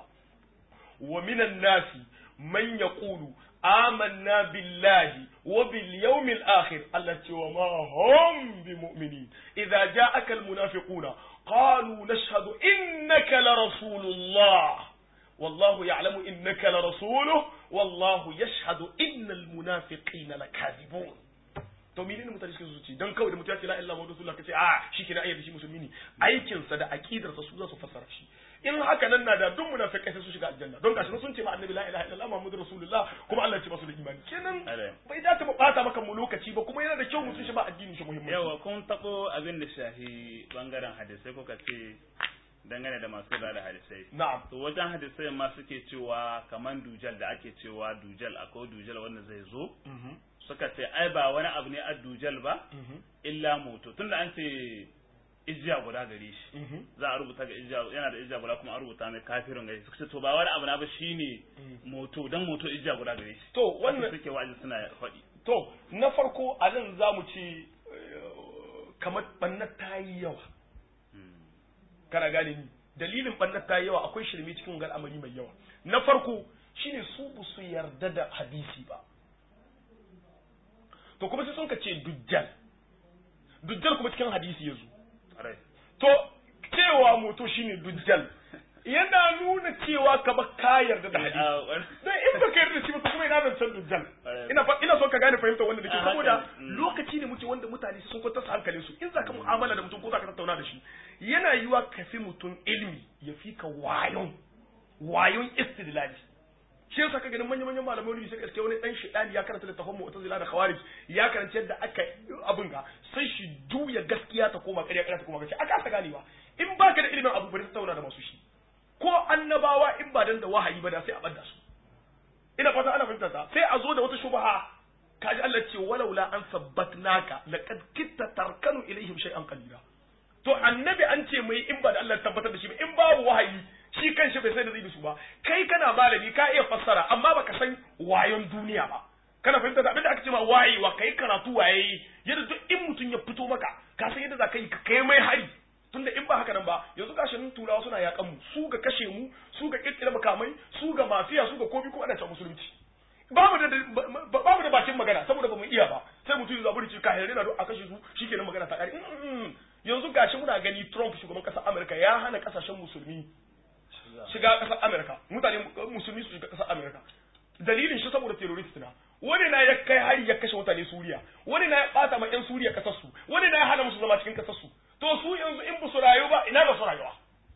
ومن الناس من يقول آمنا بالله وباليوم الآخر التي وما هم بمؤمنين إذا جاءك المنافقون قالوا نشهد إنك لرسول الله والله يعلم إنك لرسوله والله يشهد إن المنافقين لكاذبون to menene mutane suke su ci dan kawai da mutum ya ce la ilaha illallah rasulullah kace a shi kenan ayyar shi musulmi ne aikin sa da aqidar sa su za su fassara shi in haka nan na da duk munafikai sai su shiga aljanna don gashi sun ce ma annabi la ilaha illallah muhammadur rasulullah kuma Allah ya ce masu da imani kenan bai da ta bata maka mu lokaci ba kuma yana da kyau mutum shi ba addinin shi muhimmanci yawa kun tabo abin da shahi bangaren hadisai kuka ce dangane da masu da hadisai na'am to wajen hadisai ma suke cewa kaman dujal da ake cewa dujal akwai dujal wanda zai zo Mhm. suka ce ai ba wani abu ne a dujal ba Mhm. illa moto tunda an ce ijiya guda gare shi Mhm. za a rubuta ga ijiya yana da ijiya guda kuma an rubuta mai kafirin gare shi suka ce to ba wani abu na ba shine moto dan moto ijiya guda gare shi to haka wannan suke wa'azi suna faɗi to na farko a nan za mu ce eh, kamar ɓannar ta yi yawa kana gane ni dalilin ɓannar ta yi yawa akwai shirme cikin wani al'amari mai yawa na farko shine su ba su yarda da hadisi ba to kuma sai sun ka ce dujjal dujjal kuma cikin hadisi ya zo Ƙwarai. to cewa moto shine dujjal yana nuna cewa ka ba ka yarda da hadisi Ah, wani- dan in baka yarda da shi ba to kuma ina nan san dujjal Alright. ina fa ina son ka gane fahimta wanda nake Ah, saboda haka ne. Mm. lokaci ne muke wanda mutane sun kwantar su hankalin su in zaka mu'amala da mutum ko zaka tattauna da shi yana yiwa ka fi mutum ilmi ya fi ka wayon wayon istidlali shi yasa ka ganin manyan manyan malamai wani sai gaske wani dan shedani ya karanta littafin mu'tazila da khawarij ya karanta yadda aka abin ga sai shi juya gaskiya ta koma ƙarya ƙarya ta koma gaskiya aka ta ganewa in baka da ilimin abu bari tattauna da masu shi ko annabawa in ba dan da wahayi ba da sai a bada su ina fata ana fahimtar ta sai a zo da wata shubha kaji Allah ce walaula an sabbatnaka laqad kitta tarkanu ilaihim shay'an qalila to annabi an ce mai in ba da Allah tabbatar da shi ba in babu wahayi shi kanshi bai sai da zai bi su ba kai kana malami ka iya fassara amma baka san wayon duniya ba kana fahimta da abinda aka ce ma wayewa kai karatu waye yadda duk in mutum ya fito maka ka san yadda za ka yi ka kai mai hari tunda in ba haka nan ba yanzu gashin turawa suna yakan mu su ga kashe mu su ga kirkira makamai su ga mafiya su ga komi ko ana ta musulunci babu da babu da bakin magana saboda ba mu iya ba sai mutum ya zaburi ce kahire na a kashe su shikenan magana ta kare yanzu gashi muna gani Trump shugaban kasar Amerika ya hana kasashen musulmi shiga kasar Amerika mutane musulmi su shiga kasar Amerika dalilin shi saboda terrorist na wani na ya kai hari ya kashe mutane Suriya wani na ya bata ma yan Suriya kasar su wani na ya hana musu zama cikin kasar su to su yanzu in ba su rayu ba ina ba su rayuwa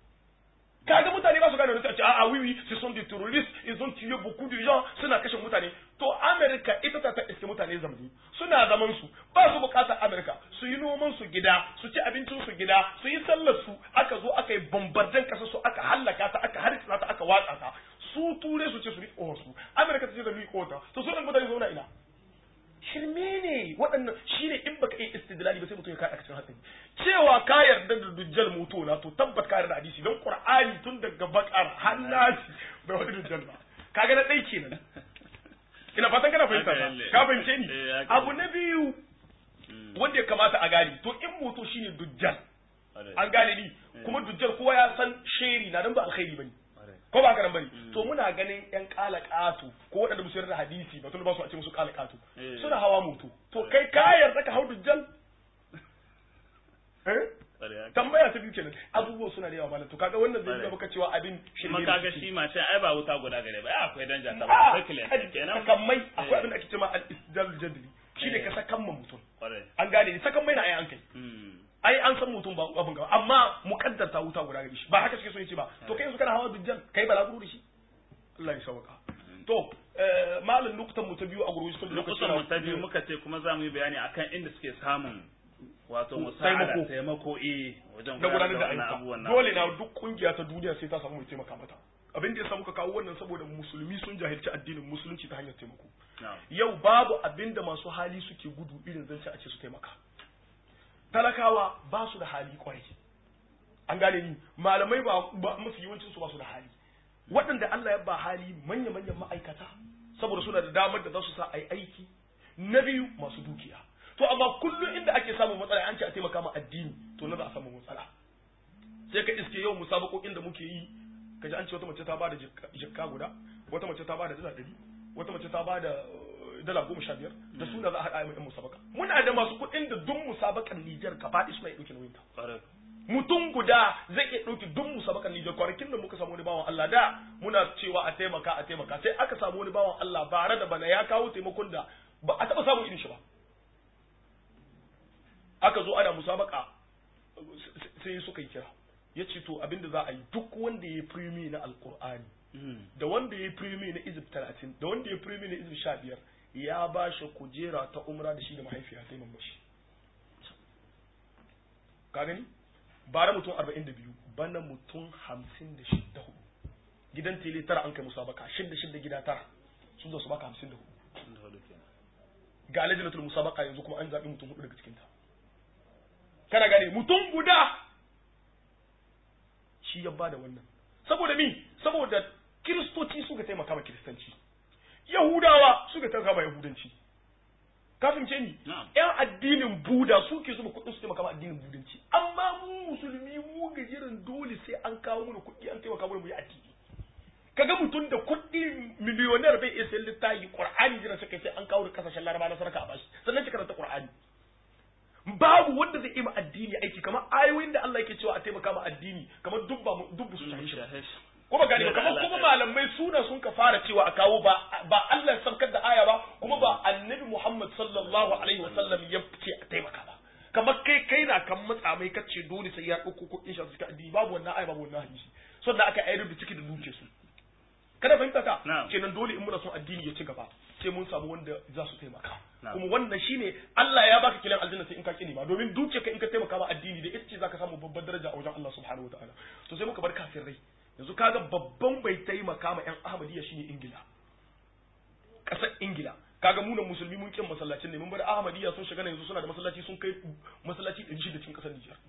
kaga mutane ba su gane wani ce a oui oui ce sont des terroristes ils ont tué beaucoup de gens suna kashe mutane to America ita ta ta iske mutane zamani suna zaman su ba su bukatar America su yi noman su gida su ci abincin su gida su yi sallar su aka zo aka yi bombardan kasar su aka hallaka ta aka harkisa ta aka watsa ta su ture su ce su riƙo su America ta ce da riƙo ta to su ɗan mutane zauna ina shirme ne waɗannan shine in baka yi istidlali ba sai mutum ya kaɗa cikin hatsari cewa ka yarda da dujjal moto na to tabbat ka yarda hadisi don qur'ani tun daga bakar hannasi bai wani dujjal ba kaga na ɗai kenan ina fatan kana fahimta ba ka fahimce ni abu na biyu wanda ya kamata a gane to in moto shine dujjal an gane ni kuma dujjal kowa ya san sheri na dan ba alkhairi bane ko ba karan bane to muna ganin yan kala katu ko waɗanda musu yarda hadisi ba tun ba su a ce musu kala katu suna hawa moto to kai ka yarda ka hau dujjal eh tambaya ta biyu kenan abubuwa suna da yawa malam to kaga wannan zai nuna maka cewa abin shirme kuma kaga shi ma sai ai ba wuta guda gare ba akwai danja ta ba ba kenan sakamai akwai abin da ake cewa al-istidlal jadli shine ka sakan ma mutum an gane ni sakan mai na ai an kai ai an san mutum ba abin gaba amma mukaddar ta wuta guda gare shi ba haka suke so yace ba to kai yanzu kana hawa dujjal kai ba laguru da shi Allah ya sauka to malam nukutan mu ta biyu a gurgurji kun lokutan mu ta biyu muka ce kuma za mu yi bayani akan inda suke samun wato musa'ada taimako eh wajen gudanar da ayyuka dole na duk kungiya ta duniya sai ta samu mai taimaka mata abin da ya samu ka kawo wannan saboda musulmi sun jahilci addinin musulunci ta hanyar taimako yau babu abin da masu hali suke gudu irin zance a ce su taimaka talakawa ba su da hali kwarai an gane ni malamai ba mafi yawancin su ba su da hali waɗanda Allah ya ba hali manya manyan ma'aikata saboda suna da damar da za su sa ai aiki na biyu masu dukiya to amma kullum inda ake samun matsala an ce a taimaka ma addini to na za a samu matsala sai ka iske yau musabakokin da muke yi kaji an ce wata mace ta bada jikka guda wata mace ta bada dala ɗari wata mace ta bada dala goma sha biyar da suna za a haɗa yan musabaka muna da masu kuɗin da duk musabakan Nijar ka faɗi suna ɗauke nauyin ta mutum guda zai iya ɗauki duk musabakan Nijar kwanakin da muka samu wani bawan Allah da muna cewa a taimaka a taimaka sai aka samu wani bawan Allah bare da bana ya kawo taimakon da ba a taɓa samun irin shi ba aka zo ana musabaka sai suka yi kira ya ce to abinda za a yi duk wanda ya yi firimi na alkur'ani da wanda ya yi firimi na izib talatin da wanda ya yi firimi na izib sha biyar ya ba shi kujera ta umra da shi da mahaifiya sai mamashi ka gani bara mutum arba'in da biyu bana mutum hamsin da shidda hudu gidan tele tara an kai musabaka shidda shidda gida tara sun zo su baka hamsin da hudu ga lajinatul musabaka yanzu kuma an zaɓi mutum hudu daga cikinta kana gane mutum guda shi ya bada wannan saboda mi saboda kiristoci suka taimaka ma kiristanci yahudawa suka taimaka ma yahudanci kafin ce ni yan addinin buda suke zuba kuɗin su taimaka ma addinin budanci amma mu musulmi mu gajiran dole sai an kawo mana kuɗi an taimaka mana mu yi addini kaga mutum da kuɗi miliyoniyar bai iya sayan littafi qur'ani jira suka sai an kawo da kasashen laraba na sarka a bashi sannan shi karanta qur'ani babu wanda zai ima addini aiki kamar ayoyin da Allah yake cewa a taimaka ma addini kamar dubba dubba su shahishi kuma gani ba kamar kuma malamai suna sun ka fara cewa a kawo ba ba Allah ya saukar da aya ba kuma ba annabi Muhammad sallallahu alaihi wasallam ya ce a taimaka ba kamar kai kai na kan matsa mai kace dole sai ya dauko kuɗin shi suka addini babu wannan aya babu wannan hadisi sannan aka ayyar da ciki da duke su kada fahimta ta kenan dole in muna son addini ya ci gaba sai mun samu wanda za su taimaka kuma wannan shine Allah ya baka kilan aljanna sai in ka kini ba domin duke ka in ka taimaka ma addini da ita ce zaka samu babbar daraja a wajen Allah subhanahu wataala to sai muka bar kafirai yanzu kaga babban bai taimaka ma yan Ahmadiyya shine Ingila kasar Ingila kaga munan musulmi mun kin masallacin ne mun bar Ahmadiyya sun shiga yanzu suna da masallaci sun kai masallaci 600 cikin kasar Nijar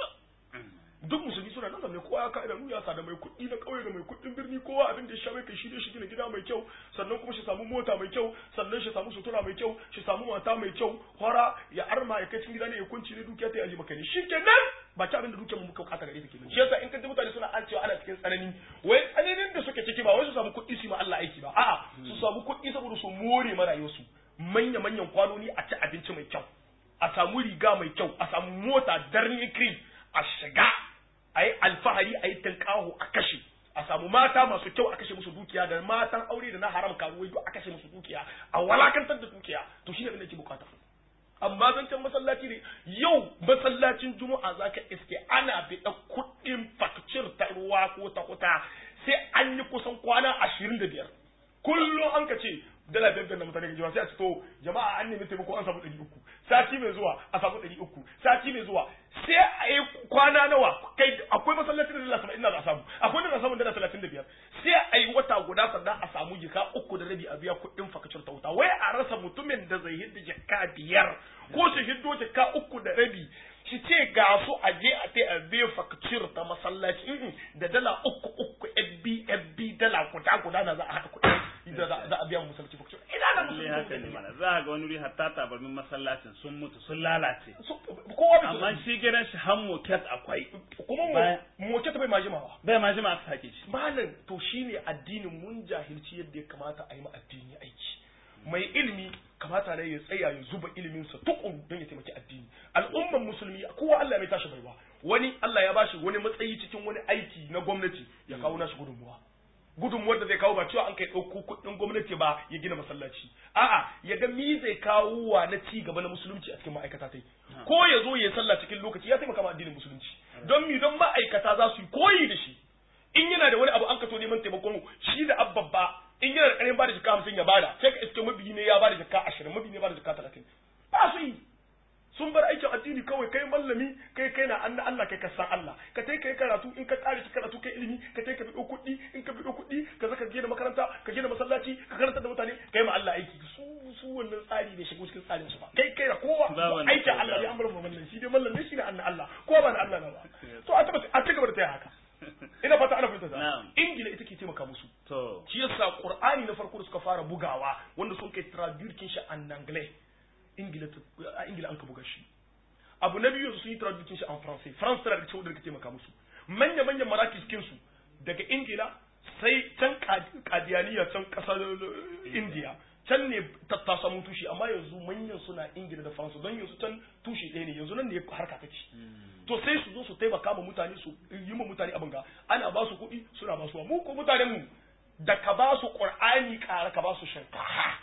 duk musulmi suna nan zamne kowa ya ka idanu ya da mai kuɗi na ƙauye da mai kuɗin birni kowa abin da ya sha mai kai shi ne shi gina gida mai kyau sannan kuma shi samu mota mai kyau sannan shi samu sutura mai kyau shi samu mata mai kyau hora ya arma ya kai cikin gida ne ya kunci ne dukiya ta yaji maka ne shi kenan ba ta abin da dukiyar mu muka bukata gare ta kenan shi yasa in ka ji mutane suna an cewa ana cikin tsanani wai tsananin da suke ciki ba wai su samu kuɗi su ma Allah aiki ba a'a su samu kuɗi saboda su more ma rayuwarsu manya manyan kwanoni a ci abinci mai kyau a samu riga mai kyau a samu mota darni cream a shiga a yi alfahari a yi tankaho a kashe a samu mata masu kyau a kashe musu dukiya da matan aure da na haram karuwai duk a kashe musu dukiya a walakantar da dukiya to shi ne abin da ke bukata amma zancen masallaci ne yau masallacin juma'a zaka iske ana biɗa kuɗin fakcir ta ruwa ko ta kuta sai an yi kusan kwana ashirin da biyar kullum an ka ce dala biyar biyar na mutane gajiya sai a ce to jama'a an nemi taimako an samu ɗari uku sati mai zuwa a samu ɗari uku sati mai zuwa sai a yi kwana nawa kai akwai masallaci da dala saba'in na za a samu akwai da za a samu dala talatin da biyar sai a yi wata guda sannan a samu jika uku da rabi a biya kuɗin fakacin ta wuta wai a rasa mutumin da zai hidda jaka biyar ko shi hiddo jaka uku da rabi shi ce ga su a je a ta a biya fakacin ta masallaci da dala uku uku fb fb dala guda guda na za a haɗa kuɗi da za a biya mu masallaci fakacin ina da Lalle haka ne mana za a ga wani wuri hatta tabarmin masallacin sun mutu sun lalace kowa bai amma shi gidan shi han moket akwai kuma mu moket bai ma jimawa bai ma jima aka sake shi malam to shine addinin mun jahilci yadda ya kamata a yi ma addini aiki mai ilimi kamata ne ya tsaya ya zuba iliminsa tukun don ya taimaki addini al'umman musulmi kowa Allah mai tashi baiwa wani Allah ya bashi wani matsayi cikin wani aiki na gwamnati ya kawo nashi gudunmuwa gudunmuwar da zai kawo ba cewa an kai ɗauko kuɗin gwamnati ba ya gina masallaci a'a ya ga mi zai kawo wa na ci gaba na musulunci a cikin ma'aikata tai ko ya zo ya sallah cikin lokaci ya taimaka ma addinin musulunci don mi don ma'aikata za su yi koyi da shi in yana da wani abu an kato neman taimakon shi da abbabba in yana da ƙarin bada jaka hamsin ya bada sai ka iske mabiyi ne ya bada jaka ashirin mabiyi ne ya bada jaka talatin ba su yi sun bar aikin addini kawai kai mallami kai kai na anna Allah kai ka san Allah ka tai kai karatu in ka kare ki karatu kai ilimi ka tai ka bido kuɗi in ka bido kuɗi ka zaka gina makaranta ka gina masallaci ka karanta da mutane kai ma Allah aiki su su wannan tsari bai shigo cikin tsarin su ba kai kai da kowa aikin Allah ya amara mallan shi dai mallan ne shi ne anna Allah kowa ba na Allah na ba to a tabbata a cigaba da taya haka ina fata ana fahimta ta ingila ita ke taimaka musu to shi yasa qur'ani na farko da suka fara bugawa wanda sun kai traduction shi an anglais ingila a ingila an ka buga shi abu na biyu sun yi traduction shi an français france tana da cewa da taimaka musu manya manyan maraki cikin su daga ingila sai can kadiyaniya can kasar india can ne ta samu tushe amma yanzu manyan suna ingila da faransa don yanzu can tushe ɗaya ne yanzu nan ne harka take to sai su zo su taimaka ma mutane su yi ma mutane abin ga ana ba su kuɗi suna ba su mu ko mutanen mu da ka ba su qur'ani ƙara ka ba su shinkafa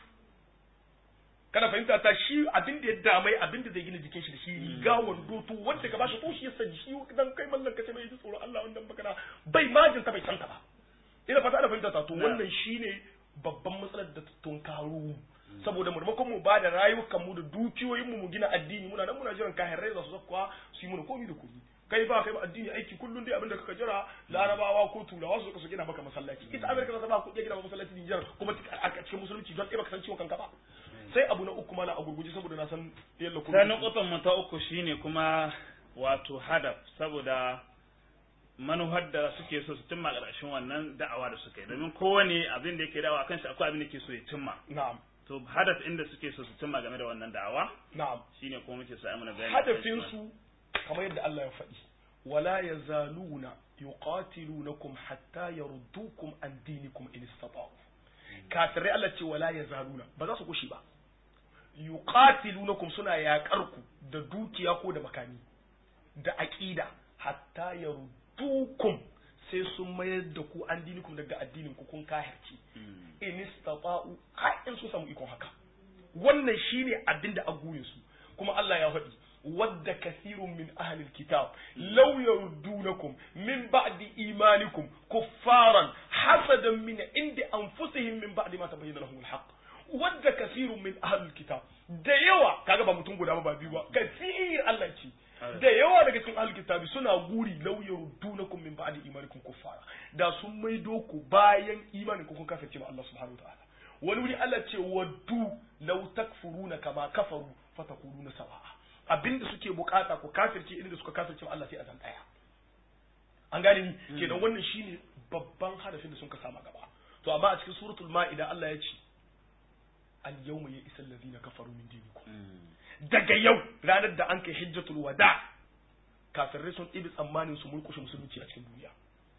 kana fahimta ta shi abin da ya damai abin da zai gina jikin shi da shi riga wando to wanda ka ba shi to shi ya sani shi dan kai mallan ka ce mai ji tsoro Allah wannan baka bai majin ta bai santa ba ina fata ana fahimta ta to wannan shine babban matsalar da tun karo saboda maimakon mu ba da rayukan mu da dukiyoyin mu mu gina addini muna nan muna jiran kayan rai za su zakwa su yi mana komi da komi kai ba kai ba addini aiki kullun dai abinda kaka jira larabawa ko turawa su su gina maka masallaci ita amerika za ba ku gina maka masallaci Nijar kuma a cikin musulunci don ɗaya baka san ciwon kanka ba sai abu na uku mala a gurguje saboda na san yalla kuma sai nukutan mu ta uku shine kuma wato hadaf saboda manuhar da suke so su cimma ƙarshen wannan da'awa da suka yi domin kowane abin da yake da'awa kan shi akwai abin da ke so ya cimma na'am to hadaf inda suke so su cimma game da wannan da'awa na'am shine kuma muke sa mana bayani hadafin su kamar yadda Allah ya faɗi wala yazaluna yuqatilunakum hatta yaruddukum an dinikum in istata'u kafirai Allah ce wala yazaluna ba za su kushi ba yuqatilunakum suna yaƙar ku da dukiya ko da makami da aqida hatta yaruddukum sai sun mayar da ku an dinikum daga addinin ku kun kahirci in istata'u har in su samu ikon haka wannan shine abinda a gurin su kuma Allah ya faɗi wadda kasirun min ahlil kitab law yaruddunakum min ba'di imanikum kuffaran hasadan min indi anfusihim min ba'di ma tabayyana lahum alhaq wadda kasirun min ahlil kitab da yawa kaga ba mutum guda ba ba biyu ba kasir Allah ce da yawa daga cikin ahlul kitabi suna guri law yaruddunakum min ba'di imanikum kuffara da sun maido ku bayan imanin ku kun kafirce ma Allah subhanahu wa ta'ala wani wuri Allah ce waddu law takfuruna kama kafaru fatakununa sawa'a abinda suke bukata ku kafirce inda suka kafirce Allah sai a zan daya an gane ni kenan wannan shine babban hadafin da sun ka sama gaba to amma a cikin suratul ma'ida Allah ya ce al yawma ya isal ladina kafaru min dinikum daga yau ranar da an kai hijjatul wada kafirai sun ɗibi tsammanin su murkushe musulunci a cikin duniya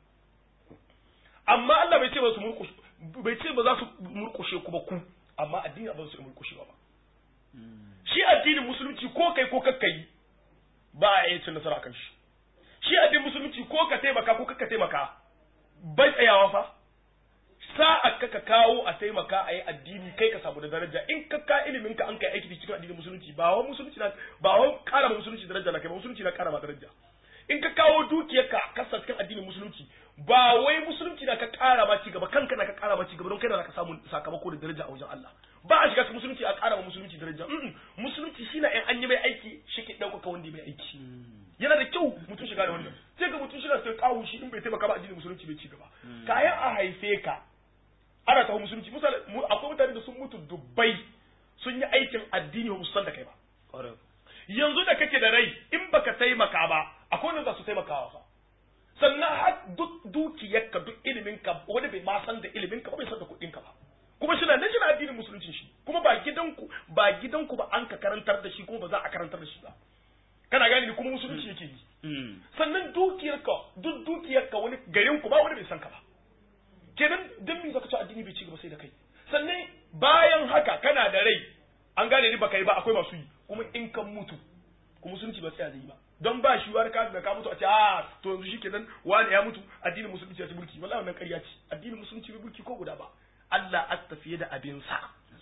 amma Allah bai ce ba su murkushe bai ce ba za su murkushe ku ba ku amma addini ba su murkushe ba shi addinin musulunci ko kai ko kakka yi ba a yi cin nasara kan shi shi addinin musulunci ko ka taimaka ko kakka taimaka bai tsayawa fa sa'a ka ka kawo a taimaka a yi addini kai ka samu da daraja in ka ka ilimin ka an kai aiki da cikin addinin musulunci ba wa musulunci na ba wa kara ma musulunci daraja na kai ba musulunci na kara ma daraja in ka kawo dukiyar ka kasa cikin addinin musulunci ba wai musulunci na ka kara ma ci gaba kanka na ka kara ma ci gaba don kai na ka samu sakamako da daraja a wajen Allah ba a shiga cikin musulunci a kara ma musulunci daraja musulunci shi na in an yi mai aiki shi ke ɗaukaka wanda mai aiki yana da kyau mutum shiga da wannan sai ga mutum shiga sai kawo shi in bai taimaka ba addinin musulunci bai ci gaba kayan a haife ka ana taho musulunci misali akwai mutane da sun mutu dubbai sun yi aikin addini ba san da kai ba yanzu da kake da rai in baka taimaka ba akwai wanda za su taimakawa fa sannan har duk dukiyarka duk iliminka wani bai ma san da iliminka ba bai san da kuɗinka ba kuma shi na nan shi na addinin musulunci shi kuma ba gidanku ba gidanku ba an ka karantar da shi kuma ba za a karantar da shi ba kana gane ni kuma musulunci yake yi sannan dukiyarka duk dukiyarka wani garin ku ba wani bai san ka ba kenan dan me zaka ci addini bai ci gaba sai da kai sannan bayan haka kana da rai an gane ni baka yi ba akwai masu yi kuma in kan mutu kuma musulunci ba tsaya zai yi ba don ba shi wani ka da ka mutu a ce a to yanzu shi kenan wani ya mutu addinin musulunci ya ci mulki wallahi wannan ƙarya ce addinin musulunci bai mulki ko guda ba Allah a tafiye da abin sa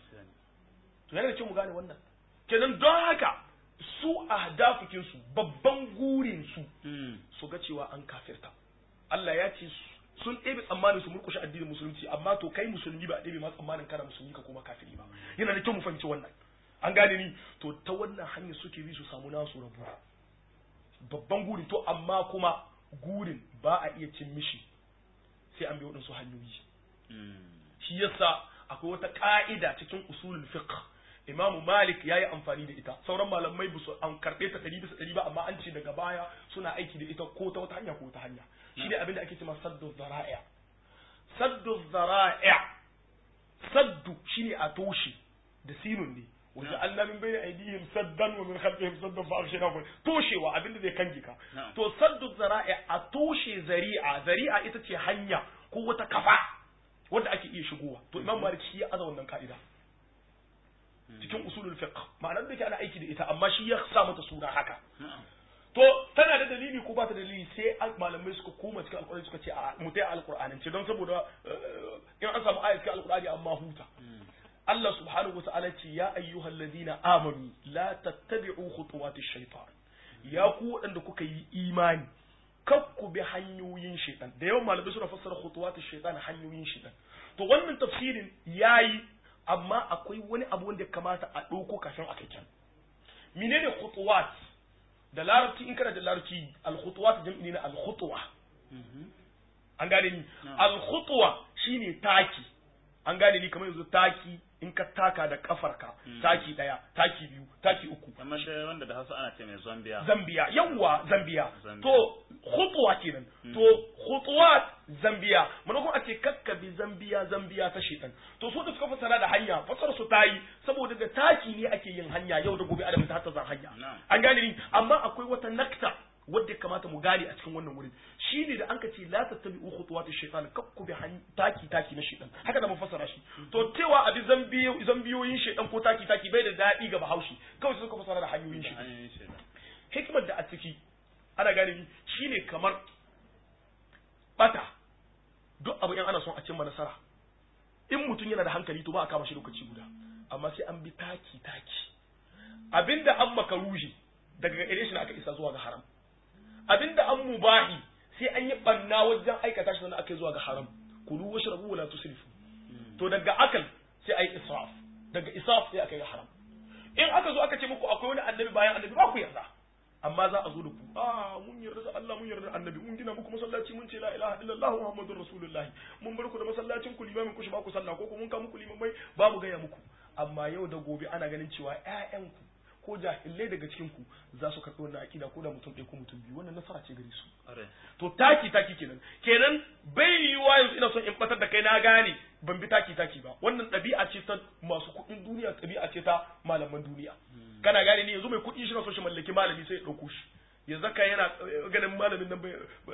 to yana da kyau mu gane wannan kenan don haka su ahdafukin su babban gurin su su ga cewa an kafirta Allah ya ce sun ɗebe tsammanin su murkushe addinin musulunci amma to kai musulmi ba a ɗebe ma tsammanin kana musulmi ka kuma kafiri ba yana da kyau mu fahimci wannan an gane ni to ta wannan hanyar suke bi su samu nasu rabu babban gurin to amma kuma gurin ba a iya cin mishi sai an bi waɗansu hanyoyi shi yasa akwai wata ka'ida cikin usulul fiqh imamu malik ya yi amfani da ita sauran malamai ba su an karɓe ta ɗari bisa ɗari ba amma an ce daga baya suna aiki da ita ko ta wata hanya ko ta hanya shi ne abin da ake cewa saddu zara'a saddu zara'a saddu shine a toshe da sinun ne wanda Allah min bayna aydihim saddan wa min khalfihim saddan fa aghshaynahu toshewa abinda zai kange ka to saddu zara'a a toshe zari'a zari'a ita ce hanya ko wata kafa wanda ake iya shigowa to imam malik shi ya aza wannan ka'ida cikin usulul fiqh ma'anar da ke ana aiki da ita amma shi ya sa mata suna haka to tana da dalili ko ba ta dalili sai malamai suka koma cikin alkur'ani suka ce a mutai alkur'anin ce don saboda in an samu ayat cikin alkur'ani amma huta Allah subhanahu wata'ala ce ya ayyuhal ladina amanu la tattabi'u khutuwatish shaitan ya ku waɗanda kuka yi imani kar ku bi hanyoyin shaitan da yawan malamai suna fassara khutuwatish shaitan hanyoyin shaitan to wannan tafsirin yayi amma akwai wani abu wanda ya kamata a ɗauko kafin a kai can menene khutuwat da larabci in kana da larabci al-khutuwat jam'i ne na al-khutwa an gane ni al-khutwa shine taki an gane ni kamar yanzu taki in ka taka da kafarka taki daya taki biyu taki uku kamar da wanda da Hausa ana ce mai Zambia Zambia yawwa Zambia Zambia. to khutwa kenan to khutwat Zambia mun kuma a ce kakkabi Zambia Zambia ta shedan to su da suka fasara da hanya fasar su tayi saboda da taki ne ake yin hanya yau da gobe adam ta hatta zan hanya Na'am. an gane ni amma akwai wata nakta wadda ya kamata mu gane a cikin wannan wurin shine da anka ce la tattabi'u khutuwati shaytan kakku bi han- taki taki na shaytan haka da mun fassara shi to cewa abi zambiyo zambiyoyin shaytan ko taki taki bai da dadi ga bahaushe kawai sai suka fassara da hanyoyin shi hanyoyin shaidan hikimar da a ciki ana gane ni shine kamar bata duk abu in ana son a cimma nasara in mutum yana da hankali to ba a kama shi lokaci guda amma sai an bi taki taki abinda an makaruhi daga gare shi ne aka isa zuwa ga haram abinda an mubahi sai an yi banna wajen aikata shi sannan aka yi zuwa ga haram kulu washrabu wala tusrifu to daga akal sai ayi israf daga israf sai aka yi haram in aka zo aka ce muku akwai wani annabi bayan annabi ba ku yarda amma za a zo da ku a mun yarda da Allah mun yarda da annabi mun gina muku masallaci mun ce la ilaha illallah muhammadur rasulullahi mun bar ku da masallacin ku limamin ku shi ba ku sallah ko kuma mun ka muku limamai ba mu gaya muku amma yau da gobe ana ganin cewa ƴaƴanku ko jahilai daga cikin ku za su karɓi wannan akida ko da mutum ɗaya ko mutum biyu wannan nasara ce gare su ƙwarai to taki taki kenan kenan bai yiwuwa yanzu ina son in batar da kai na gane ban bi taki taki ba wannan ɗabi'a ce ta masu kuɗin duniya ɗabi'a ce ta malaman duniya kana gane ni yanzu mai kuɗi shi na so shi mallaki malami sai ya ɗauko shi ya zaka yana eh, ganin malamin nan bai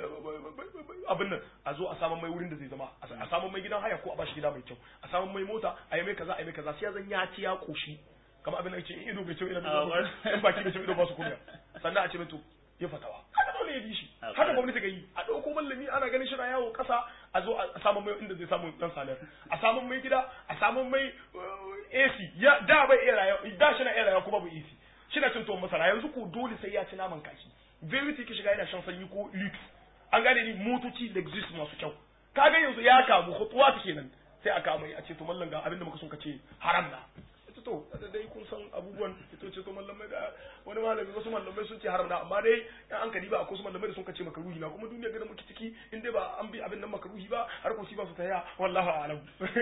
abin nan a zo a samun mai wurin da zai zama a samun mai gidan haya ko a bashi gida mai kyau a samun mai mota a yi mai kaza a yi mai kaza sai ya zan ya ci ya koshi kamar abin da ce in ido bai kyau ina Ah, da wani- in baki bai kyau ido ba su kunya sannan a ce mai to ya fatawa haka dole ya bi shi Ah, haka gwamnati ga yi a ɗauko mallami ana ganin shi na yawo ƙasa a zo a samun mai inda zai samu dan salar a samun mai gida a samun mai uh, AC ya da bai iya rayuwa da shi na iya rayuwa kuma bai AC shi na cin tuwon masara yanzu ko dole sai ya ci naman kashi verity ki shiga yana shan sanyi ko lux an gane ni motoci lexus masu kyau kaga yanzu ya kamu hutuwa ta kenan sai a kama a ce to mallan ga abinda muka son ka ce haram na ita to da dai kun san abubuwan ito ce to mallamai da wani malami wasu mallamai sun ce haram na amma dai in an kadi ba akwai su mallamai da sun kace makaruhi na kuma duniya ga da muke ciki in dai ba an bi abin nan makaruhi ba har ko shi ba su taya wallahi a'lam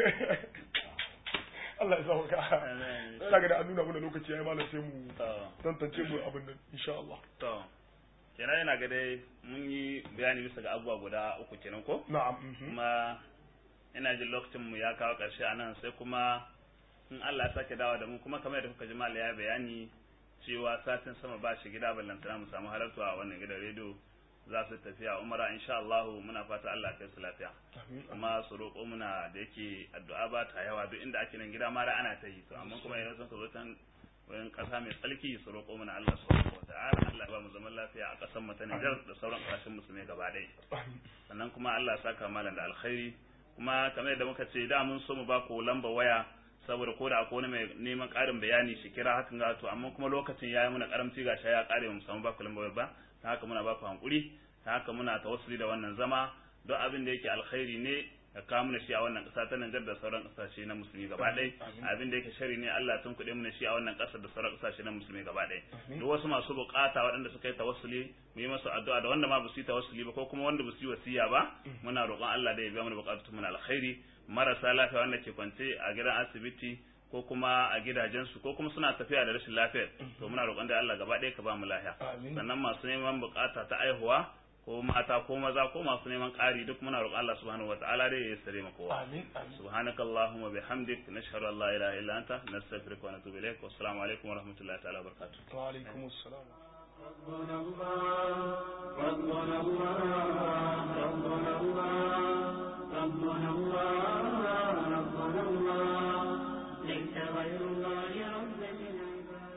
Allah ya sa ka Amen. daga da an nuna mana lokaci yayi malam sai mu to tantance mu abin nan insha Allah to kenan yana ga dai mun yi bayani bisa ga abubuwa guda uku kenan ko na'am mhm. kuma ina jin lokacin mu ya kawo ƙarshe a nan sai kuma in Allah ya sake dawo da mu kuma kamar yadda kuka ji mala ya bayani cewa satin sama ba shi gida ballantana mu samu halartu a wannan gidan rediyo za su tafiya umara insha Allah muna fata Allah ya kai su lafiya Amin. kuma su roƙo muna da yake addu'a ba ta yawa duk inda ake nan gida ma da ana ta yi to amma kuma idan sun zo can wayan ƙasa mai tsarki su roƙo muna Allah subhanahu wata'ala Allah ya ba mu zaman lafiya a ƙasar mu ta Nijar da sauran ƙasashen musulmai gaba ɗaya Amin. sannan kuma Allah ya saka malam da alkhairi kuma kamar yadda muka ce da mun so mu ba ku lamba waya saboda ko da akwai wani mai neman ƙarin bayani shi kira hakan ga to amma kuma lokacin yayi muna karamci ga ya ƙare mu samu ba ku lamba waya ba ta haka muna ba ku hankuri ta haka muna tawassuli da wannan zama don abin da yake alkhairi ne ka kawo mana shi a wannan ƙasa ta Nijar da sauran ƙasashe na musulmi gaba ɗaya abin da yake shari ne Allah tun kuɗe mana shi a wannan ƙasar da sauran ƙasashe na musulmi gaba ɗaya duk wasu masu buƙata waɗanda suka yi tawassuli mu yi masu addu'a da wanda ma ba su yi tawassuli ba ko kuma wanda ba su yi wasiya ba muna roƙon Allah da ya biya mana buƙatun mu na alkhairi marasa lafiya wanda ke kwance a gidan asibiti ko kuma a gidajensu ko kuma suna tafiya da rashin lafiya to muna roƙon da Allah gaba ɗaya ka ba mu lafiya Amin. sannan masu neman buƙata ta aihuwa ko mata ko maza ko masu neman ƙari duk muna roƙon Allah subhanahu wataala dai ya sare mu kowa Amin. Amin. سبحانك اللهم وبحمدك نشهد ان لا اله الا انت نستغفرك ونتوب اليك والسلام عليكم ورحمه الله تعالى وبركاته Wa alaikum assalam. ربنا الله ربنا الله ربنا الله ربنا الله ربنا الله ليس غير الله رب العباد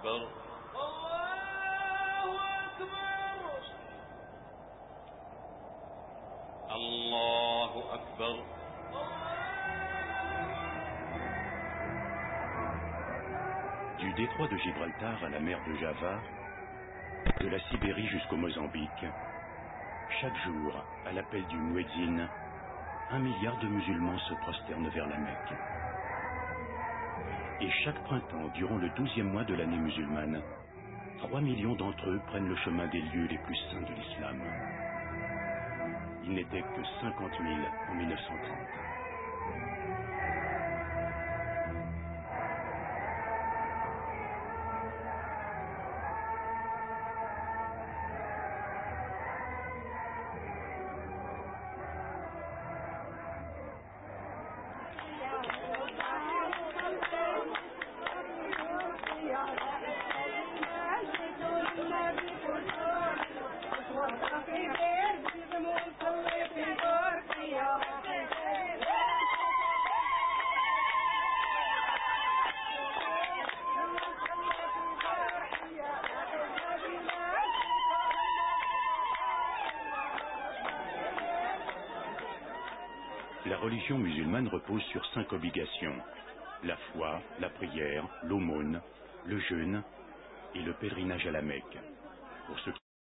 أكبر الله أكبر Du détroit de Gibraltar à la mer de Java, de la Sibérie jusqu'au Mozambique, chaque jour, à l'appel du Muezzin, un milliard de musulmans se prosternent vers la Mecque. Et chaque printemps, durant le douzième mois de l'année musulmane, trois millions d'entre eux prennent le chemin des lieux les plus saints de l'islam. Il n'était que 50 000 en 1930. La religion musulmane repose sur cinq obligations. La foi, la prière, l'aumône, le jeûne et le pèlerinage à la Mecque. Pour ceux qui